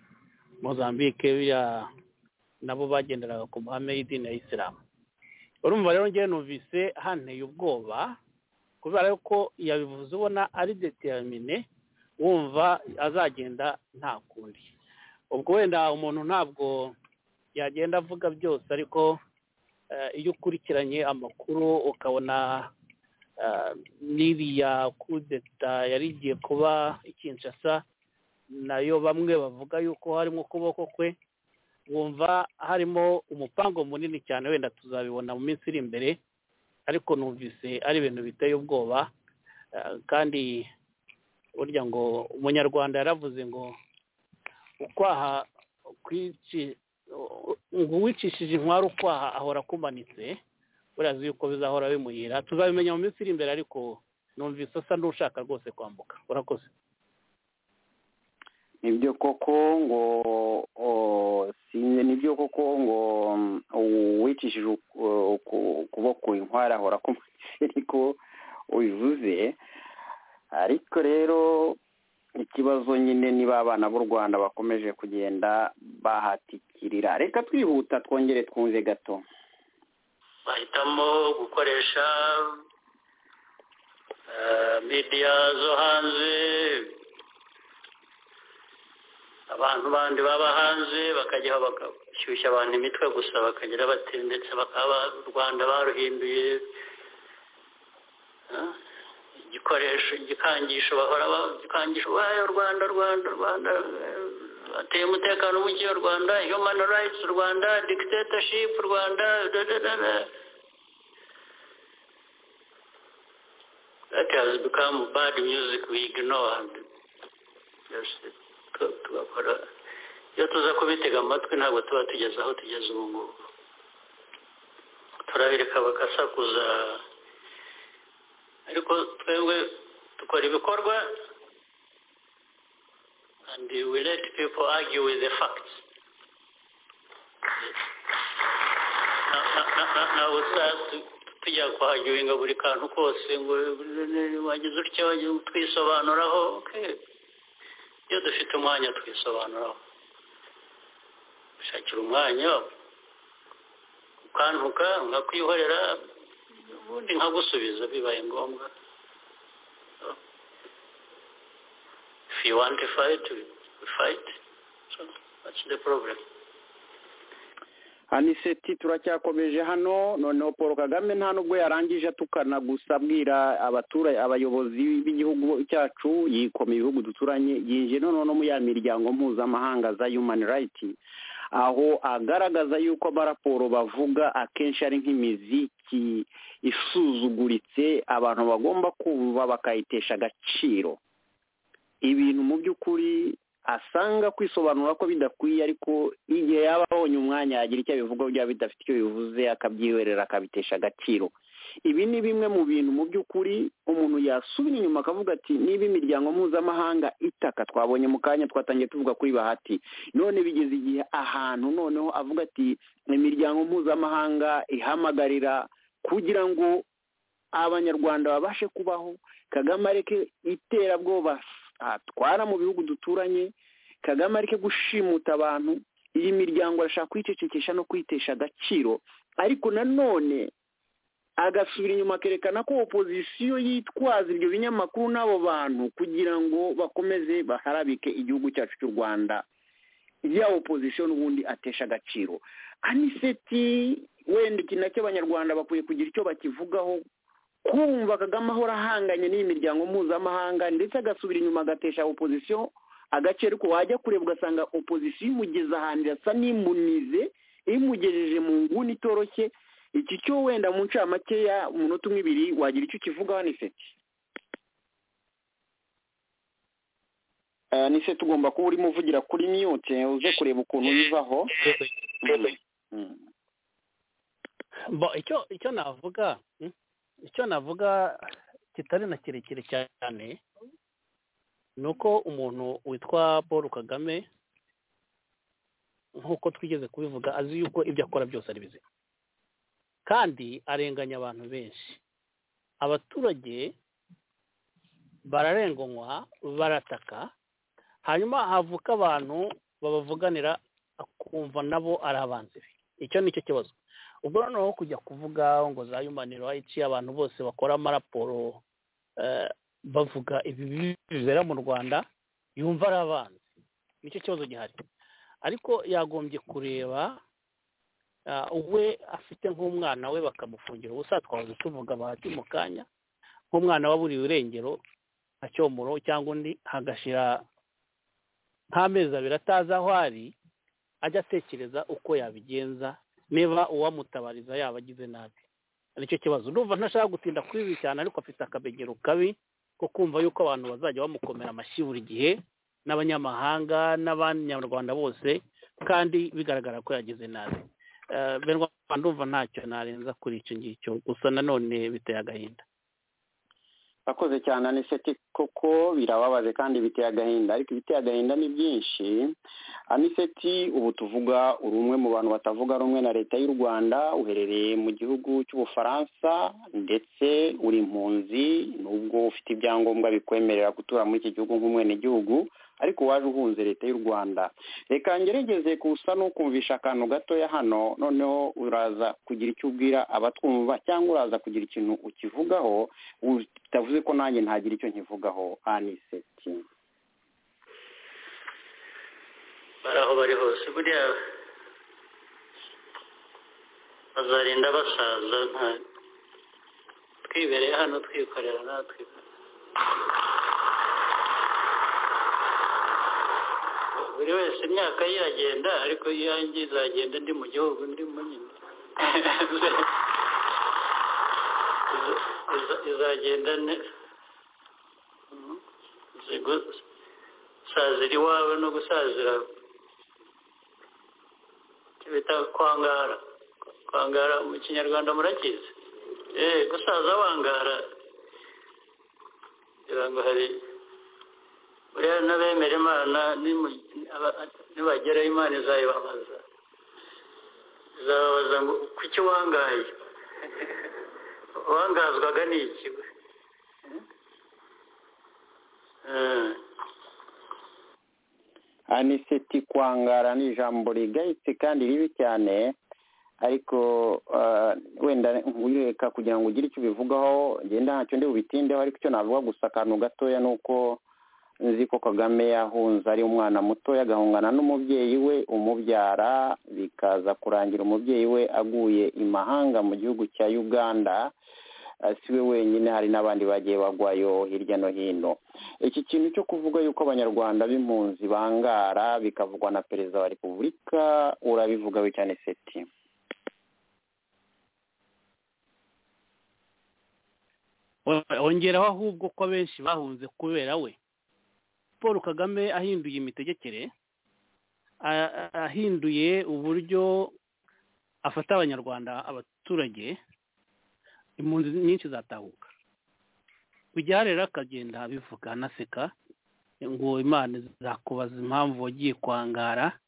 mozambique nabo bagenderaga ku mahame y'idini ya isilamu urumva rero ngewe numvise hanteye ubwoba kubera ko yabivuze ubona ari determine wumva azagenda nta kundi ubwo wenda umuntu ntabwo yagenda avuga byose ariko iyo ukurikiranye amakuru ukabona n'iriya kudeta yari igiye kuba ikinshasa nayo bamwe bavuga yuko harimo ukuboko kwe wumva harimo umupango munini cyane wenda tuzabibona mu minsi iri imbere ariko numvise ari ibintu biteye ubwoba kandi burya ngo umunyarwanda yaravuze ngo ukwaha ngo uwicishije inkwari ukwaha ahora akumanitse buriya yuko bizahora bimuhira tuzabimenya mu minsi iri imbere ariko numvise asa n'ushaka rwose kwambuka urakoze nibyo koko ngo nibyo koko ngo uwicishije ukuboko inkwari ahora akumanitse ariko ubivuze ariko rero ikibazo nyine niba abana b'u rwanda bakomeje kugenda bahatikirira reka twihuta twongere twumve gato bahitamo gukoresha midiya zo hanze abantu bandi baba hanze bakajya bagashyushya abantu imitwe gusa bakagira bati ndetse bakaba u rwanda baruhinduye igikoresho igikangisho bahora igikangisho wayo rwanda rwanda rwanda bateye umutekano muke rwanda human rights rwanda dictatorship rwanda that has become bad music we ignore tugakora iyo tuza kubitega amatwi ntabwo tuba tugeze aho tugeze ubu ngubu turabireka bagasakuza ariko twebwe dukora ibikorwa and we let people argue with the facts ntabwo tujya kuhagiwinga buri kantu kose ngo wagize utya twisobanuraho iyo dufite umwanya twisobanuraho ushakira umwanya ukantuka nkakwihorera ubundi nkagusubiza bibaye ngombwa if you want to fight we fight so that's the problem aniseti turacyakomeje hano noneho paul kagame nta nubwo yarangije atukana gusa abwira abaturage abayobozi b'igihugu cyacu yikoma ibihugu duturanye yinjiye noneho no mu ya miryango mpuzamahanga za human right aho agaragaza yuko amaraporo bavuga akenshi ari nk'imiziki isuzuguritse abantu bagomba kuba bakayitesha agaciro ibintu mu by'ukuri asanga kwisobanura ko bidakwiye ariko igihe yaba abonye umwanya yagira icyo abivugaho byaba bidafite icyo bivuze akabyihorera akabitesha agaciro ibi ni bimwe mu bintu mu by'ukuri umuntu yasubira inyuma akavuga ati niba imiryango mpuzamahanga itaka twabonye mu kanya twatangiye tuvuga kuri bahati none bigeze igihe ahantu noneho avuga ati imiryango mpuzamahanga ihamagarira kugira ngo abanyarwanda babashe kubaho kagame areke iterabwoba atwara mu bihugu duturanye kagame areke gushimuta abantu iyi miryango arashaka kwicecekesha no kwitesha agaciro ariko nanone agasubira inyuma akerekana ko opozisiyo yitwaza ibyo binyamakuru n'abo bantu kugira ngo bakomeze baharabike igihugu cyacu cy'u rwanda ya opozisiyo n'ubundi atesha agaciro aniseti wenda iki nacyo abanyarwanda bakwiye kugira icyo bakivugaho kumva kagame ahora ahanganye n'iyi miryango mpuzamahanga ndetse agasubira inyuma agatesha opozisiyo agace ariko wajya kureba ugasanga opozisiyo imugeze ahantu irasa n'imunize imugejeje mu nguni itoroshye iki cyo wenda mu ncamakeya umunota umwe ibiri wagira icyo ukivugaho niseti niseti ugomba kuba urimo uvugira kuri miyute uze kureba ukuntu bivaho icyo navuga icyo navuga kitari na kirekire cyane ni uko umuntu witwa paul kagame nk'uko twigeze kubivuga azi yuko ibyo akora byose ari bizima kandi arenganya abantu benshi abaturage bararenganywa barataka hanyuma havuka abantu babavuganira akumva nabo ari abanzi be icyo ni cyo kibazo ubwo noneho kujya kuvuga ngo za human rights abantu bose bakora amaraporo bavuga ibi bibera mu rwanda yumva ari abanzi nicyo kibazo gihari ariko yagombye kureba we afite nk'umwana we bakamufungira ubusa twahoze tuvuga bahati mu kanya nk'umwana waburiwe irengero nka cyomoro cyangwa undi hagashira nk'amezi abiri atazi aho ari ajya atekereza uko yabigenza niba uwamutabariza yaba agize nabi nicyo kibazo ndumva ntashaka gutinda kuri ibi cyane ariko afite akabegero kabi ko kumva yuko abantu bazajya bamukomera amashyi buri gihe n'abanyamahanga n'abanyarwanda bose kandi bigaragara ko yagize nabi ndumva ntacyo narenza kuri icyo ngicyo gusa nanone biteye agahinda akoze cyane aniseti koko birababaze kandi biteye agahinda ariko ibiteye agahinda ni byinshi aniseti ubu tuvuga uri umwe mu bantu batavuga rumwe na leta y'u rwanda uherereye mu gihugu cy'ubufaransa ndetse uri impunzi nubwo ufite ibyangombwa bikwemerera gutura muri iki gihugu nk'umwenegihugu ariko waje uhunze leta y'u rwanda reka ngerageze kusa n'ukumvisha akantu gatoya hano noneho uraza kugira icyo ubwira abatwumva cyangwa uraza kugira ikintu ukivugaho bitavuze ko nanjye ntagira icyo nkivugaho aniseti bari aho bari hose buriya bazarinda basaza nta twibereye hano twikorera natwe buri wese imyaka ye iragenda ariko iyanjye izagenda ndi mu gihugu ndimo nyine izagenda gusazira iwawe no gusazira bita kwangara kwangara mu kinyarwanda murakizi eee gusaza wangara kugira ngo hari buriya n'abemera imana nibageraho imana izayibabaza izababaza ngo kuki wangaye wangazwaga ni iki aniseti kwangara ni ijambo rigayitse kandi ribi cyane ariko wenda wireka kugira ngo ugire icyo ubivugaho ngenda ntacyo ndi bubitindeho ariko icyo navuga gusa akantu gatoya ni uko nzi ko kagame yahunze ari umwana mutoya agahungana n'umubyeyi we umubyara bikaza kurangira umubyeyi we aguye imahanga mu gihugu cya uganda si we wenyine hari n'abandi bagiye bagwayo hirya no hino iki kintu cyo kuvuga yuko abanyarwanda b'impunzi bangara bikavugwa na perezida wa repubulika urabivugaho cyane seti wongeraho ahubwo ko benshi bahunze kubera we paul kagame ahinduye imitegekere ahinduye uburyo afata abanyarwanda abaturage impunzi nyinshi zatahuka bijya rero akagenda bivuga anaseka ngo imana izakubaza impamvu wagiye kwangara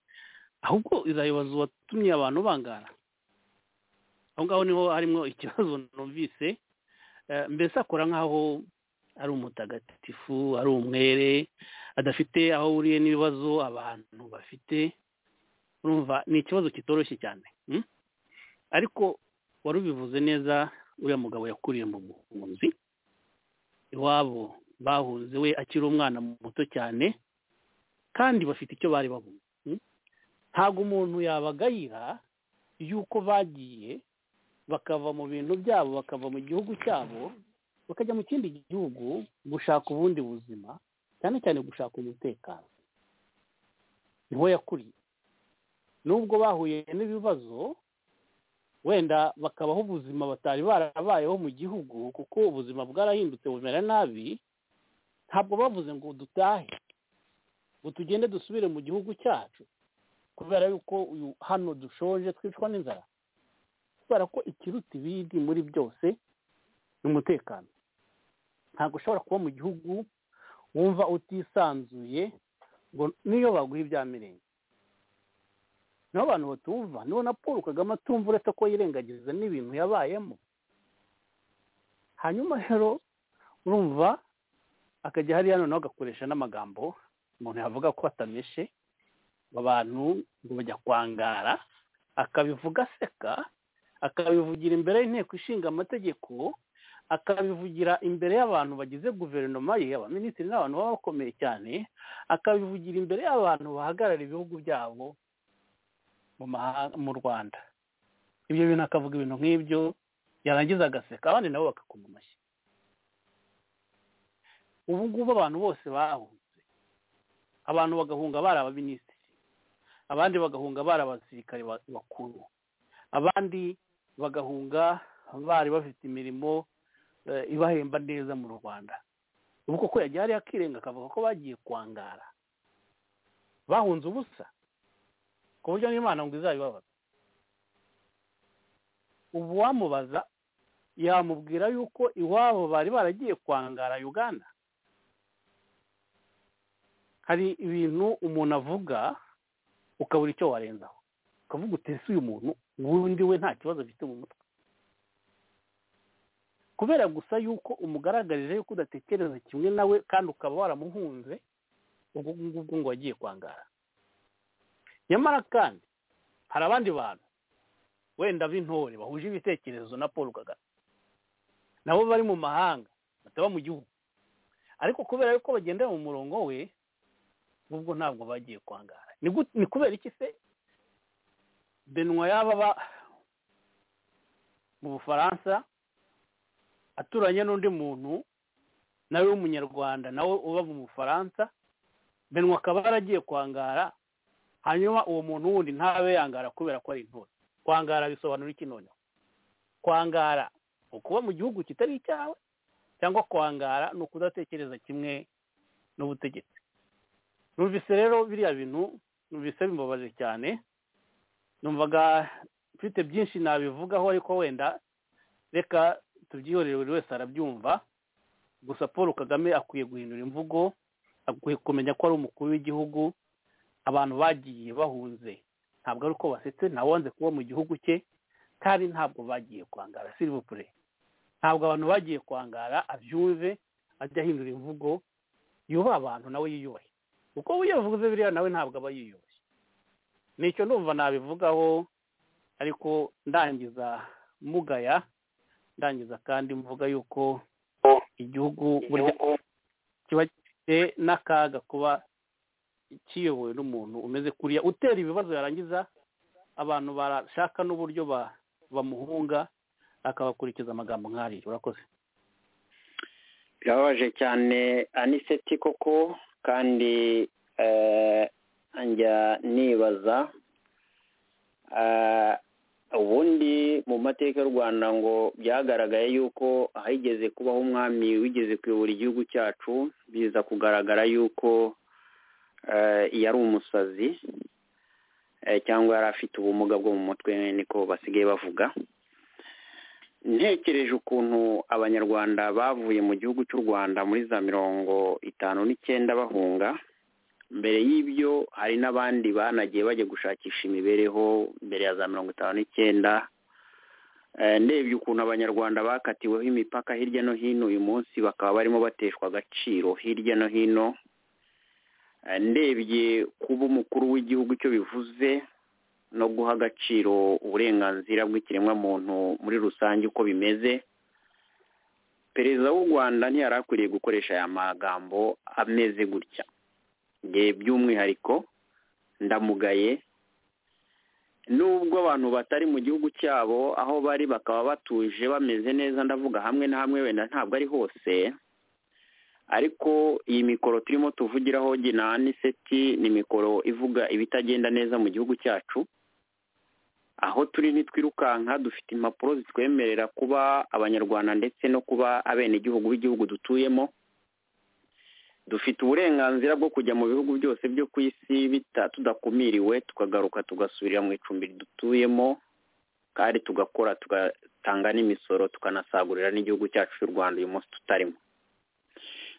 ahubwo izayibaza uwatumye abantu bangara aho ngaho niho harimo ikibazo numvise mbese akora nk'aho ari umutagatifu ari umwere adafite aho ahuriye n'ibibazo abantu bafite urumva ni ikibazo kitoroshye cyane ariko wari ubivuze neza uriya mugabo yakuriye mu buhunzi iwabo bahunze we akiri umwana muto cyane kandi bafite icyo bari babonye ntabwo umuntu yabagayira yuko bagiye bakava mu bintu byabo bakava mu gihugu cyabo bakajya mu kindi gihugu gushaka ubundi buzima cyane cyane gushaka umutekano niho yakuriye nubwo bahuye n'ibibazo wenda bakabaho ubuzima batari barabayeho mu gihugu kuko ubuzima bwarahindutse bumera nabi ntabwo bavuze ngo dutahe ngo tugende dusubire mu gihugu cyacu kubera yuko hano dushoje twicwa n'inzara kubera ko ikiruta ibindi muri byose ni umutekano ntabwo ushobora kuba mu gihugu wumva utisanzuye ngo niyo baguha ibyamirenge niho abantu batumva niho na paul kagame atumva uretse ko yirengagiza n'ibintu yabayemo hanyuma rero urumva akajya hariya noneho agakoresha n'amagambo umuntu yavuga ko atameshe abantu ngo bajya kwangara akabivuga aseka akabivugira imbere y'inteko ishinga amategeko akabivugira imbere y'abantu bagize guverinoma ye abaminisitiri n'abantu baba bakomeye cyane akabivugira imbere y'abantu bahagarara ibihugu byabo mu rwanda ibyo bintu akavuga ibintu nk'ibyo yarangiza agaseka abandi nabo bakakoma amashyi ubu ngubu abantu bose bahunze abantu bagahunga bari abaminisitiri abandi bagahunga bari abasirikare bakuru abandi bagahunga bari bafite imirimo ibahemba neza mu rwanda ubu koko yagiye hariya akirenga akavuga ko bagiye kwangara bahunze ubusa ku buryo n'imana ngo izabibabaza ubu wamubaza yamubwira yuko iwabo bari baragiye kwangara uganda hari ibintu umuntu avuga ukabura icyo warenzaho ukavuga utese uyu muntu ubundi we nta kibazo afite mu mutwe kubera gusa yuko umugaragarije yuko udatekereza kimwe nawe kandi ukaba waramuhunze ubwo ngubwo ngo wagiye kwangara nyamara kandi hari abandi bantu wenda b'intore bahuje ibitekerezo na paul kagame nabo bari mu mahanga bataba mu gihugu ariko kubera yuko bagendera mu murongo we ubwo ntabwo bagiye kwangara ni kubera iki se benwa yaba mu bufaransa aturanye n'undi muntu nawe w'umunyarwanda nawe uba mu bufaransa benwa akaba yaragiye kwangara hanyuma uwo muntu wundi ntabe yangara kubera ko ari intore kwangara bisobanura iki noneho kwangara ukuba mu gihugu kitari icyawe cyangwa kwangara ni ukudatekereza kimwe n'ubutegetsi numvise rero biriya bintu numvise bimubabaje cyane numvaga mfite byinshi nabivugaho ariko wenda reka tubyihorere buri wese arabyumva gusa paul kagame akwiye guhindura imvugo akwiye kumenya ko ari umukuru w'igihugu abantu bagiye bahunze ntabwo ari uko basetse ntawanze kuba mu gihugu cye kandi ntabwo bagiye kwangara sirivupure ntabwo abantu bagiye kwangara abyumve ajya ahindura imvugo yubaha abantu nawe yiyubahe uko wiyavuze biriya nawe ntabwo aba yiyubashye nicyo ndumva nabivugaho ariko ndangiza mugaya ndangiza kandi mvuga yuko igihugu kiba gifite n'akaga kuba kiyobowe n'umuntu umeze kuriya utera ibibazo yarangiza abantu barashaka n'uburyo bamuhunga akabakurikiza amagambo nk'ariya urakoze birababaje cyane aniseti koko kandi njya nibaza ubundi mu mateka y'u rwanda ngo byagaragaye yuko ahigeze kubaho umwami wigeze kuyobora igihugu cyacu biza kugaragara yuko yari umusazi cyangwa yari afite ubumuga bwo mu mutwe niko basigaye bavuga ntekereje ukuntu abanyarwanda bavuye mu gihugu cy'u rwanda muri za mirongo itanu n'icyenda bahunga mbere y'ibyo hari n'abandi banagiye bajya gushakisha imibereho mbere ya za mirongo itanu n'icyenda ndebye ukuntu abanyarwanda bakatiweho imipaka hirya no hino uyu munsi bakaba barimo bateshwa agaciro hirya no hino ndebye kuba umukuru w'igihugu icyo bivuze no guha agaciro uburenganzira bw'ikiremwamuntu muri rusange uko bimeze perezida w'u rwanda ntiyari akwiriye gukoresha aya magambo ameze gutya by'umwihariko ndamugaye nubwo abantu batari mu gihugu cyabo aho bari bakaba batuje bameze neza ndavuga hamwe na hamwe wenda ntabwo ari hose ariko iyi mikoro turimo tuvugiraho gina niseti ni mikoro ivuga ibitagenda neza mu gihugu cyacu aho turi ntitwirukanka dufite impapuro zitwemerera kuba abanyarwanda ndetse no kuba abenegihugu b'igihugu dutuyemo dufite uburenganzira bwo kujya mu bihugu byose byo ku isi tudakumiriwe tukagaruka tugasubirira mu icumbi dutuyemo kandi tugakora tugatanga n'imisoro tukanasagurira n'igihugu cyacu cy'u rwanda uyu munsi tutarimo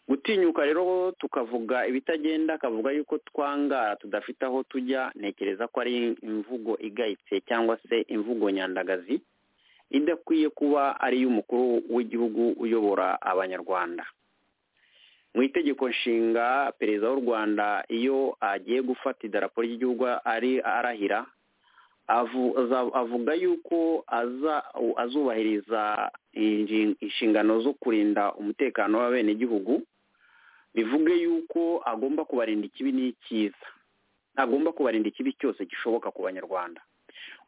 gutinyuka rero tukavuga ibitagenda akavuga yuko twangara tudafite aho tujya ntekereza ko ari imvugo igayitse cyangwa se imvugo nyandagazi idakwiye kuba ari iy'umukuru w'igihugu uyobora abanyarwanda mu itegeko nshinga perezida w'u rwanda iyo agiye gufata idarapo ry'igihugu ari arahira avuga yuko azubahiriza inshingano zo kurinda umutekano w'abenegihugu bivuge yuko agomba kubarinda ikibi n'icyiza agomba kubarinda ikibi cyose gishoboka ku banyarwanda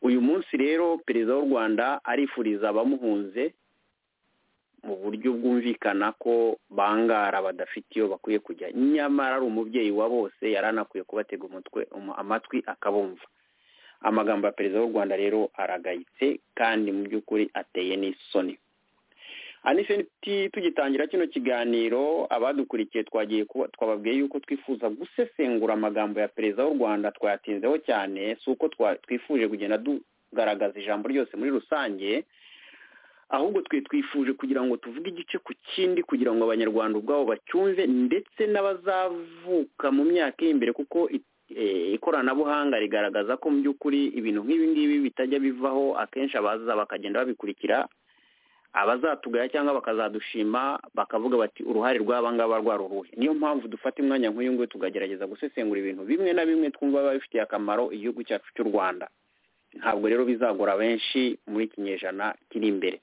uyu munsi rero perezida w'u rwanda arifuriza abamuhunze mu buryo bwumvikana ko bangara badafite iyo bakwiye kujya nyamara ari umubyeyi wa bose yari anakwiye kubatega umutwe amatwi akabumva amagambo ya perezida w'u rwanda rero aragayitse kandi mu by'ukuri ateye n'isoni anisenti tugitangira kino kiganiro abadukurikiye twagiye twababwiye yuko twifuza gusesengura amagambo ya perezida w'u rwanda twayatinzeho cyane si uko twifuje kugenda tugaragaza ijambo ryose muri rusange ahubwo twe twifuje kugira ngo tuvuge igice ku kindi kugira ngo abanyarwanda ubwabo bacyumve ndetse n'abazavuka mu myaka iri imbere kuko ikoranabuhanga rigaragaza ko mu by'ukuri ibintu nk'ibi ngibi bitajya bivaho akenshi abaza bakagenda babikurikira abazatugaya cyangwa bakazadushima bakavuga bati uruhare rw'abangaba rwari uruhe niyo mpamvu dufata umwanya nk'uyu nguyu tukagerageza gusesengura ibintu bimwe na bimwe twumva biba bifitiye akamaro igihugu cyacu cy'u rwanda ntabwo rero bizagora benshi muri iki kinyejana kiri imbere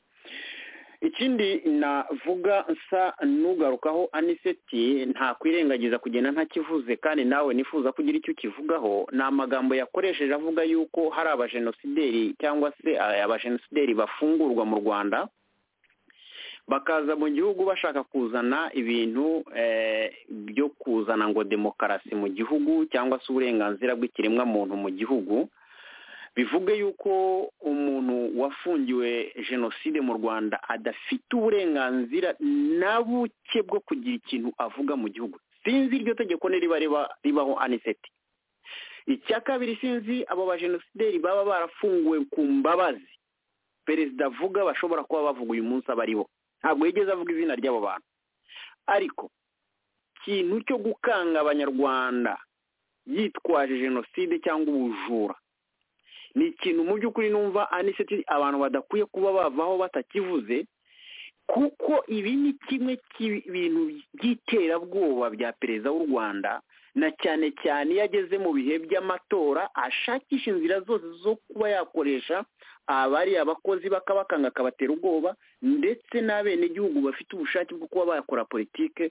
ikindi navuga nsa n'ugarukaho aniseti ntakwirengagiza kugenda ntakivuze kandi nawe nifuza kugira icyo ukivugaho ni amagambo yakoresheje avuga yuko hari abajenosideri cyangwa se abajenosideri bafungurwa mu rwanda bakaza mu gihugu bashaka kuzana ibintu byo kuzana ngo demokarasi mu gihugu cyangwa se uburenganzira bw'ikiremwa muntu mu gihugu bivuge yuko umuntu wafungiwe jenoside mu rwanda adafite uburenganzira na buke bwo kugira ikintu avuga mu gihugu sinzi iryo tegeko niriba ribaho aniseti icya kabiri sinzi abo bajenosideri baba barafunguwe ku mbabazi perezida avuga bashobora kuba bavuga uyu munsi aba aribo ntabwo yigeze avuga izina ry'abo bantu ariko ikintu cyo gukanga abanyarwanda yitwaje jenoside cyangwa ubujura ni ikintu mu by'ukuri numva aniseti abantu badakwiye kuba bavaho batakivuze kuko ibi ni kimwe cy'ibintu by'iterabwoba bya perezida w'u rwanda na cyane cyane iyo ageze mu bihe by'amatora ashakisha inzira zose zo kuba yakoresha abari abakozi bakabakanga akabatera ubwoba ndetse n'abenegihugu bafite ubushake bwo kuba bakora politike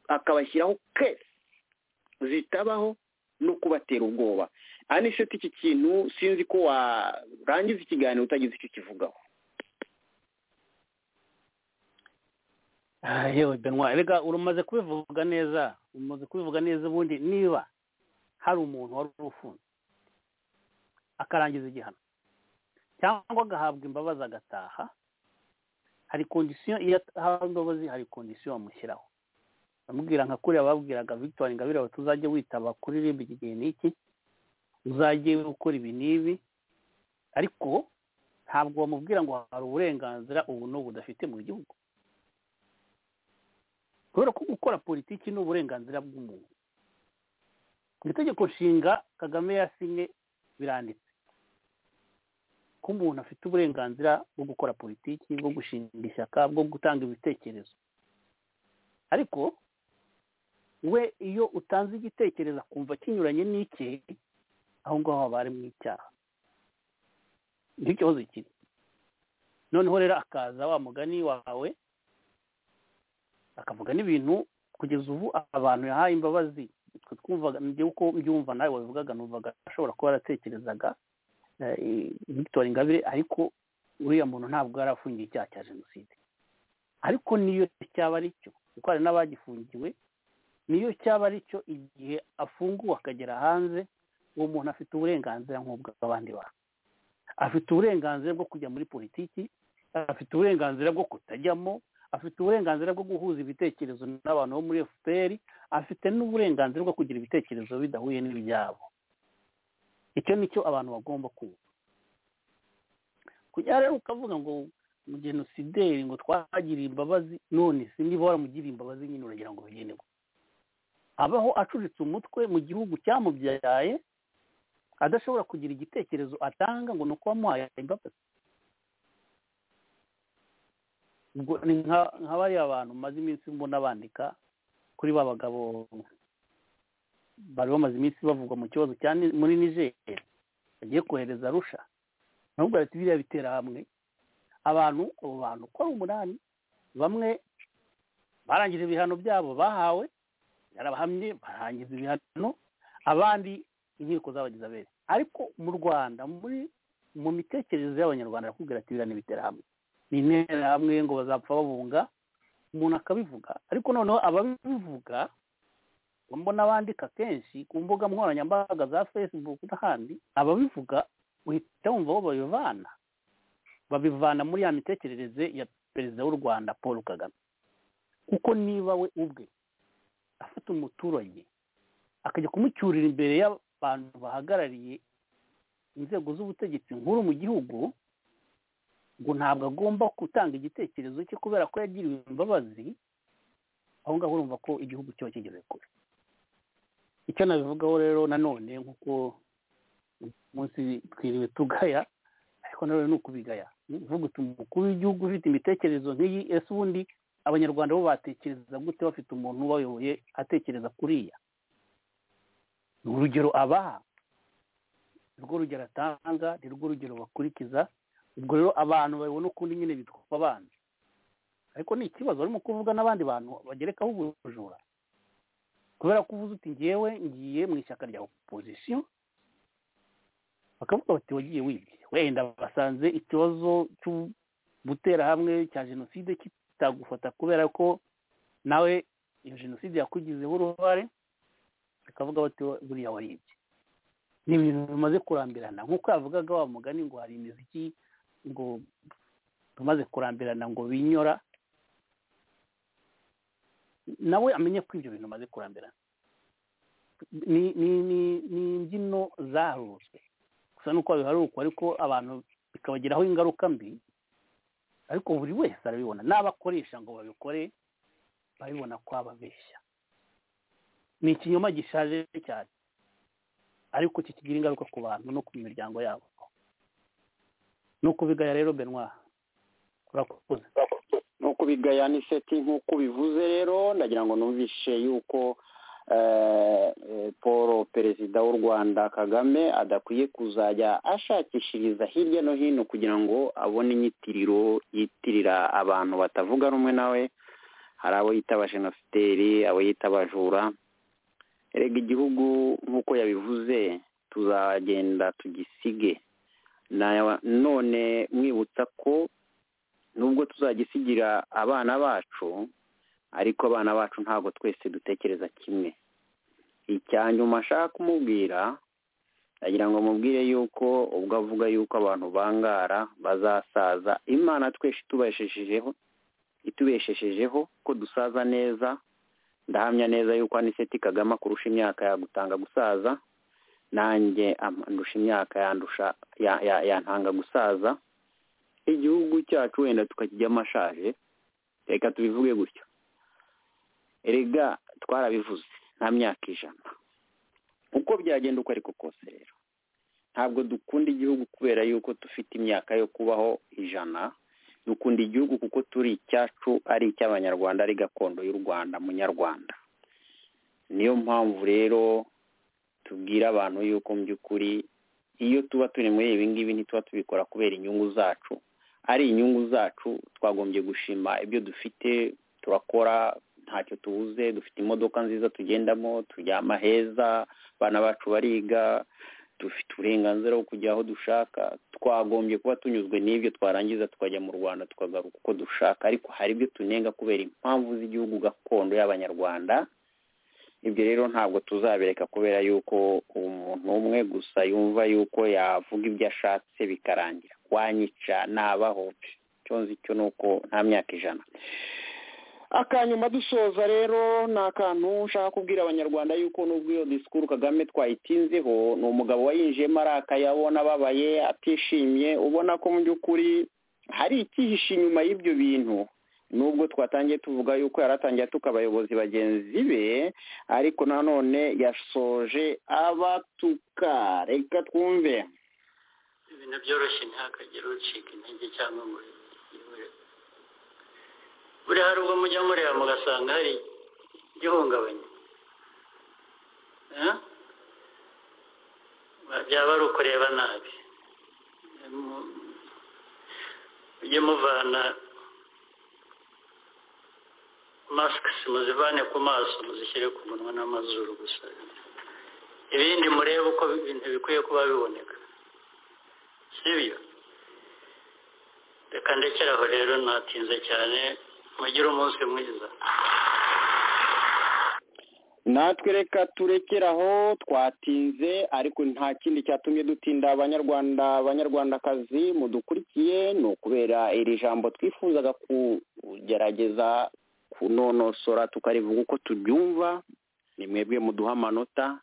akabashyiraho kesi zitabaho no kubatera ubwoba aniseti iki kintu sinzi ko warangiza ikiganiro utagize icyo kivugaho yewe benwa reka urumaze kubivuga neza umaze kubivuga neza ubundi niba hari umuntu wari ufunze akarangiza igihano cyangwa agahabwa imbabazi agataha hari kondisiyo iyo ahawe imbabazi hari kondisiyo bamushyiraho bamubwira nka kuriya babwiraga victoire ingabire ngo tuzajye witaba kuri rimba iki gihe n'iki uzajye ukora ibi n'ibi ariko ntabwo bamubwira ngo hari uburenganzira ubu n'ubu udafite mu gihugu kubera ko gukora politiki ni uburenganzira bw'umuntu mu itegeko nshinga kagame yasinye biranditse ko umuntu afite uburenganzira bwo gukora politiki bwo gushinga ishyaka bwo gutanga ibitekerezo ariko we iyo utanze igitekerezo akumva kinyuranye n'icye aho ngaho haba harimo icyaha nicyo kibazo kiri noneho rero akaza wa mugani wawe akavuga n'ibintu kugeza ubu abantu yahaye imbabazi twumvaga uko mbyumva nawe wabivugaga numvaga ashobora kuba yaratekerezaga victoire ingabire ariko uriya muntu ntabwo yari afungiye icyaha cya jenoside ariko niyo cyaba ari cyo kuko hari n'abagifungiwe niyo cyaba ari cyo igihe afunguwe akagera hanze uwo muntu afite uburenganzira nk'ubw'abandi bantu afite uburenganzira bwo kujya muri politiki afite uburenganzira bwo kutajyamo afite uburenganzira bwo guhuza ibitekerezo n'abantu bo muri fpr afite n'uburenganzira bwo kugira ibitekerezo bidahuye n'ibyabo icyo nicyo abantu bagomba kumva kujya rero ukavuga ngo genocidaire ngo twagiriye imbabazi none si niba waramugiriye imbabazi nyine uragira ngo bigenewe abaho acuritse umutwe mu gihugu cyamubyaye adashobora kugira igitekerezo atanga ngo ni uko wamuhaye imbabazi nka bariya bantu maze iminsi mbona bandika kuri ba bagabo bari bamaze iminsi bavugwa mu kibazo muri nijeri bagiye kohereza arusha nubwo ati biriya bitera hamwe abantu abo bantu uko ari umunani bamwe barangije ibihano byabo bahawe yarabahamye barangiza ibihano abandi inkiko z'abagize abere ariko mu rwanda muri mu mitekerereze y'abanyarwanda arakubwira ati biriya ni ibiterahamwe ni interahamwe ngo bazapfa babunga umuntu akabivuga ariko noneho ababivuga mbona bandika kenshi ku mbuga nkoranyambaga za facebook n'ahandi ababivuga uhita wumva bo babivana babivana muri ya mitekerereze ya perezida w'u rwanda paul kagame kuko niba we ubwe afata umuturage akajya kumucyurira imbere y'abantu bahagarariye inzego z'ubutegetsi nkuru mu gihugu ngo ntabwo agomba gutanga igitekerezo cye kubera ko yagiriwe imbabazi aho ngaho urumva ko igihugu kiba kigeze kure icyo nabivugaho rero nanone nk'uko umunsi twiriwe tugaya ariko nanone ni ukubigaya uvuga umukuru w'igihugu ufite imitekerereze nk'iyi ese ubundi abanyarwanda bo batekereza gute bafite umuntu ubayoboye atekereza kuriya urugero abaha nirwo rugero atanga nirwo rugero bakurikiza ubwo rero abantu babibona ukundi nyine bitwa abandi ariko ni ikibazo barimo kuvuga n'abandi bantu bagerekaho ubujura kubera ko uvuze uti ngewe ngiye mu ishyaka rya opozisiyo bakavuga bati wagiye wibye wenda basanze ikibazo cyo gutera hamwe cya jenoside kitagufata kubera ko nawe iyo jenoside yakugizeho uruhare bakavuga bati buriya waribye ni ibintu bimaze kurambirana nk'uko yavugaga wa mugani ngo hari imiziki ngo tumaze kurambirana ngo binyora nawe amenye ko ibyo bintu bimaze kurambirana ni imbyino zaruzwe gusa nuko biharurukwa ariko abantu bikabagiraho ingaruka mbi ariko buri wese arabibona n'abakoresha ngo babikore barabibona ko ababeshya ni ikinyoma gishaje cyane ariko kikigira ingaruka ku bantu no ku miryango yabo ni ukubigaya rero benwa urakoze ni ukubigaya ni seti nk'uko ubivuze rero ndagira ngo numvishe yuko paul perezida w'u rwanda kagame adakwiye kuzajya ashakishiriza hirya no hino kugira ngo abone inyitiriro yitirira abantu batavuga rumwe nawe hari abo yita abajenosideri abo yita abajura erega igihugu nk'uko yabivuze tuzagenda tugisige none mwibutsa ko nubwo tuzagisigira abana bacu ariko abana bacu ntabwo twese dutekereza kimwe icya nyuma ashaka kumubwira ndagira ngo mubwire yuko ubwo avuga yuko abantu bangara bazasaza imana twese itubesheshejeho itubesheshejeho ko dusaza neza ndahamya neza yuko aniseti kagame akurusha imyaka yagutanga gusaza nanjye andusha imyaka yandusha yantanga gusaza igihugu cyacu wenda tukakijyamo ashaje reka tubivuge gutyo erega twarabivuze nta myaka ijana uko byagenda uko ariko kose rero ntabwo dukunda igihugu kubera yuko dufite imyaka yo kubaho ijana dukunda igihugu kuko turi icyacu ari icy'abanyarwanda ari gakondo y'u rwanda munyarwanda niyo mpamvu rero tubwira abantu yuko mu by'ukuri iyo tuba turi muri ibi ngibi ntituba tubikora kubera inyungu zacu ari inyungu zacu twagombye gushima ibyo dufite turakora ntacyo tubuze dufite imodoka nziza tugendamo turyama heza abana bacu bariga dufite uburenganzira bwo kujya aho dushaka twagombye kuba tunyuzwe n'ibyo twarangiza tukajya mu rwanda tukagaruka uko dushaka ariko hari ibyo tunenga kubera impamvu z'igihugu gakondo y'abanyarwanda ibyo rero ntabwo tuzabireka kubera yuko umuntu umwe gusa yumva yuko yavuga ibyo ashatse bikarangira wanyica ntabahoce icyo nzi cyo ni uko nta myaka ijana akanyuma dusoza rero ni akantu nshaka kubwira abanyarwanda yuko nubwo iyo disikuru kagame twayitinzeho ni umugabo wayinjiyemo arakaye abona ababaye atishimye ubona ko mu by'ukuri hari icyihishe inyuma y'ibyo bintu nubwo twatangiye tuvuga yuko yaratangiye atuka abayobozi bagenzi be ariko nanone yasoje abatuka reka twumve ibintu byoroshye ntihakagire ucika intege cyangwa ngo buriya hari ubwo mujya mureba mugasanga hari igihungabanya byaba ari ukureba nabi mujye muvana masike muzivane ku maso muzishyire ku munwa n'amazuru gusa ibindi murebe uko ibintu bikwiye kuba biboneka sibyo reka ndekere aho rero natinze cyane mugire umunsi mwiza natwe reka turekere aho twatinze ariko nta kindi cyatumye dutinda abanyarwanda abanyarwandakazi mudukurikiye ni ukubera iri jambo twifuzaga kugerageza kunonosora tukarivuga uko tubyumva ni mwebwe muduha amanota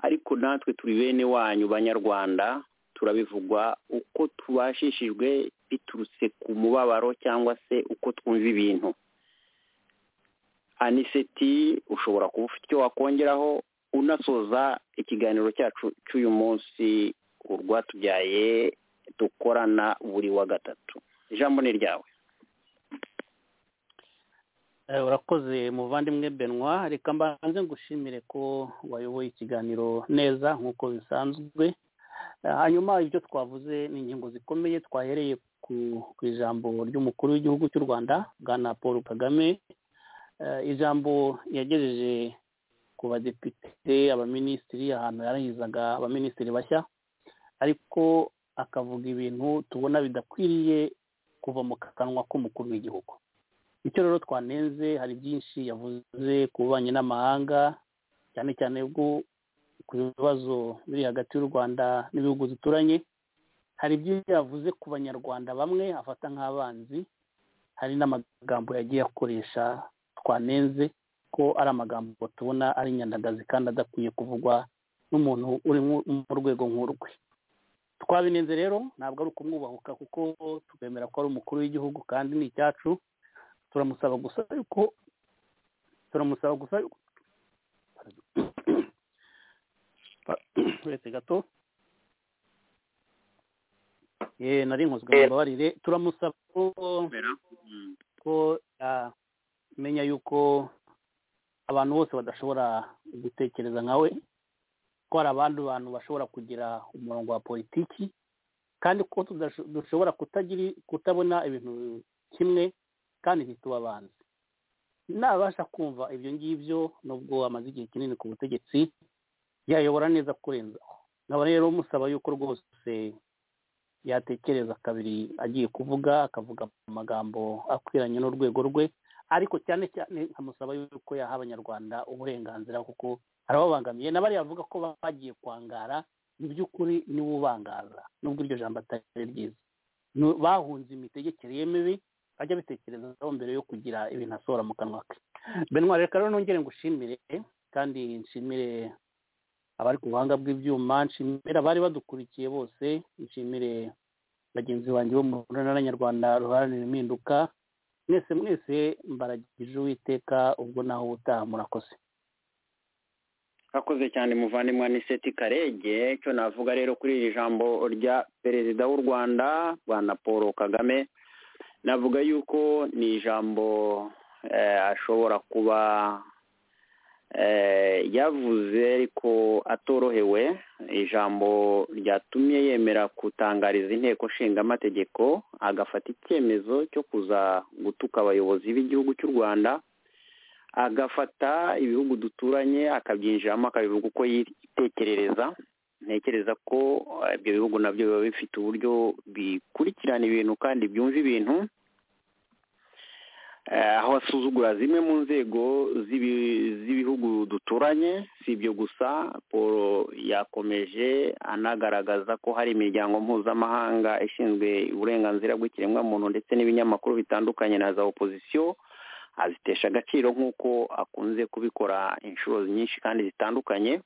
ariko natwe turi bene wanyu banyarwanda turabivugwa uko tubashishijwe biturutse ku mubabaro cyangwa se uko twumva ibintu aniseti ushobora kuba ufite icyo wakongeraho unasoza ikiganiro cyacu cy'uyu munsi urwatubyaye dukorana buri wa gatatu ijambo ni ryawe Eh, urakoze muvandimwe benwa reka mbanze ngushimire ko wayoboye ikiganiro neza nk'uko bisanzwe Eh, hanyuma ibyo twavuze ni ingingo zikomeye twahereye ku ku ijambo ry'umukuru w'igihugu cy'u rwanda bwana paul kagame Eh, ijambo yagejeje ku badepite abaminisitiri ahantu yarahizaga abaminisitiri bashya ariko akavuga ibintu tubona bidakwiriye kuva mu kanwa k'umukuru w'igihugu icyo rero twanenze hari byinshi yavuze ku bubanyi n'amahanga cyane cyane bwo ku bibazo biri hagati y'u rwanda n'ibihugu duturanye hari ibyo yavuze ku banyarwanda bamwe afata nk'abanzi hari n'amagambo yagiye akoresha twanenze ko ari amagambo tubona ari inyandagazi kandi adakwiye kuvugwa n'umuntu uri mu- mu rwego nk'urwe twabinenze rero ntabwo ari ukumwubahuka kuko twemera ko ari umukuru w'igihugu kandi ni icyacu turamusaba gusa yuko turamusaba gusa yuko uretse gato ye nari nkozwe mu mbabarire turamusaba ko ko amenya yuko abantu bose badashobora gutekereza nka we ko hari abandi bantu bashobora kugira umurongo wa politiki kandi ko tudasho- dushobora kutagira kutabona ibintu kimwe kandi ntituba abanzi nabasha kumva ibyo ngibyo nubwo amaze igihe kinini ku butegetsi yayobora neza kurenzaho nkaba rero musaba yuko rwose yatekereza kabiri agiye kuvuga akavuga amagambo akwiranye n'urwego rwe ariko cyane cyane nkamusaba yuko yaha abanyarwanda uburenganzira kuko arababangamiye n'abariya bavuga ko bagiye kwangara mu by'ukuri niwe ubangaza nubwo iryo jambo atari ryiza Nu- bahunze imitegekere ye mibi ajya abitekerezaho mbere yo kugira ibintu asohora mu kanwa ke benwa reka rero nongere ngushimire kandi nshimire abari ku buhanga bw'ibyuma nshimire abari badukurikiye bose nshimire bagenzi banjye bo mu ntara nyarwanda ruharanira impinduka mwese mwese mbaragije uwiteka ubwo naho ubutaha murakoze akoze cyane muvandimwe aniseti karege cyo navuga rero kuri iri jambo rya perezida w'u rwanda bwana paul kagame navuga yuko ni ijambo eh, ashobora kuba eh, yavuze ariko atorohewe ijambo ryatumye yemera gutangariza inteko nshingamategeko agafata icyemezo cyo kuza gutuka abayobozi b'igihugu cy'u rwanda agafata ibihugu duturanye akabyinjiramo akabivuga uko yitekerereza ntekereza ko eh, ibyo bihugu nabyo biba bifite uburyo bikurikirana ibintu kandi byumva ibintu Eh, aho asuzugura zimwe mu nzego z'ibi- z'ibihugu duturanye si ibyo gusa paul yakomeje anagaragaza ko hari imiryango mpuzamahanga ishinzwe uburenganzira bw'ikiremwamuntu ndetse n'ibinyamakuru bitandukanye na za opozisiyo azitesha agaciro nk'uko akunze kubikora inshuro nyinshi kandi zitandukanye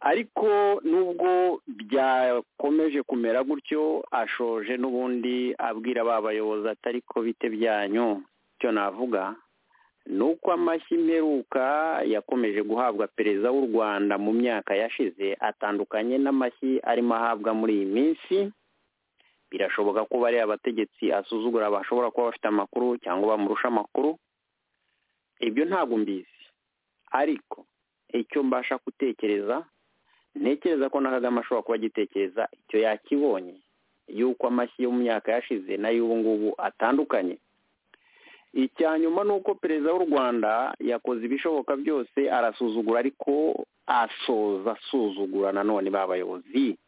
ariko nubwo byakomeje kumera gutyo ashoje n'ubundi abwira ba bayobozi atari ko bite byanyu icyo navuga ni uko amashyi mperuka yakomeje guhabwa perezida w'u rwanda mu myaka yashize atandukanye n'amashyi arimo ahabwa muri iyi minsi birashoboka ko bariya abategetsi asuzugura bashobora kuba bafite amakuru cyangwa bamurusha amakuru ibyo ntabwo mbizi ariko icyo mbasha gutekereza ntekereza ko na kagame ashobora kuba agitekereza icyo yakibonye y'uko amashyi yo mu myaka yashize n'ay'ubu ngubu atandukanye icya nyuma ni uko perezida w'u rwanda yakoze ibishoboka byose arasuzugura ariko asoza asuzugura nanone ba bayobozi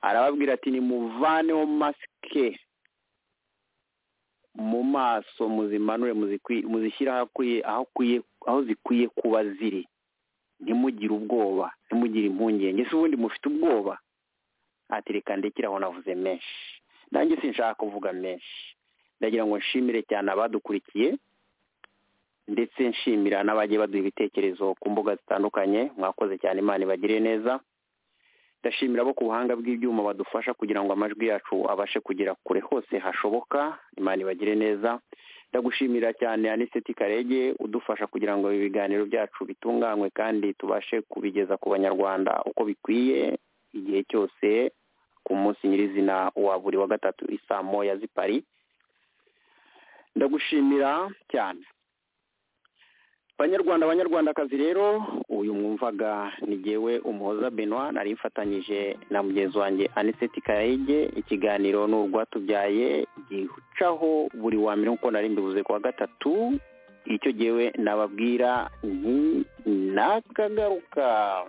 arababwira ati nimuvaneho masike mu maso muzimanure muzishyire aho zikwiye kuba ziri ntimugire ubwoba ntimugire impungenge se ubundi mufite ubwoba reka ndekere aho navuze menshi nanjye sinshaka kuvuga menshi ndagira ngo nshimire cyane abadukurikiye ndetse nshimira n'abagiye baduha ibitekerezo ku mbuga zitandukanye mwakoze cyane imana ibagire neza ndashimira abo ku buhanga bw'ibyuma badufasha kugira ngo amajwi yacu abashe kugera kure hose hashoboka imana ibagire neza ndagushimira cyane aniseti karege udufasha kugira ngo ibi biganiro byacu bitunganywe kandi tubashe kubigeza ku banyarwanda uko bikwiye igihe cyose ku munsi nyirizina wa buri wa gatatu isaa moya zipari ndagushimira cyane banyarwanda banyarwandakazi rero uyu mwumvaga ni jyewe umuhoza benwa nari mfatanyije na mugenzi wanjye aniseti karayige ikiganiro ni urwatubyaye gicaho buri wa mbere nk'uko nari mbivuze ku wa gatatu icyo jyewe nababwira ni nakagaruka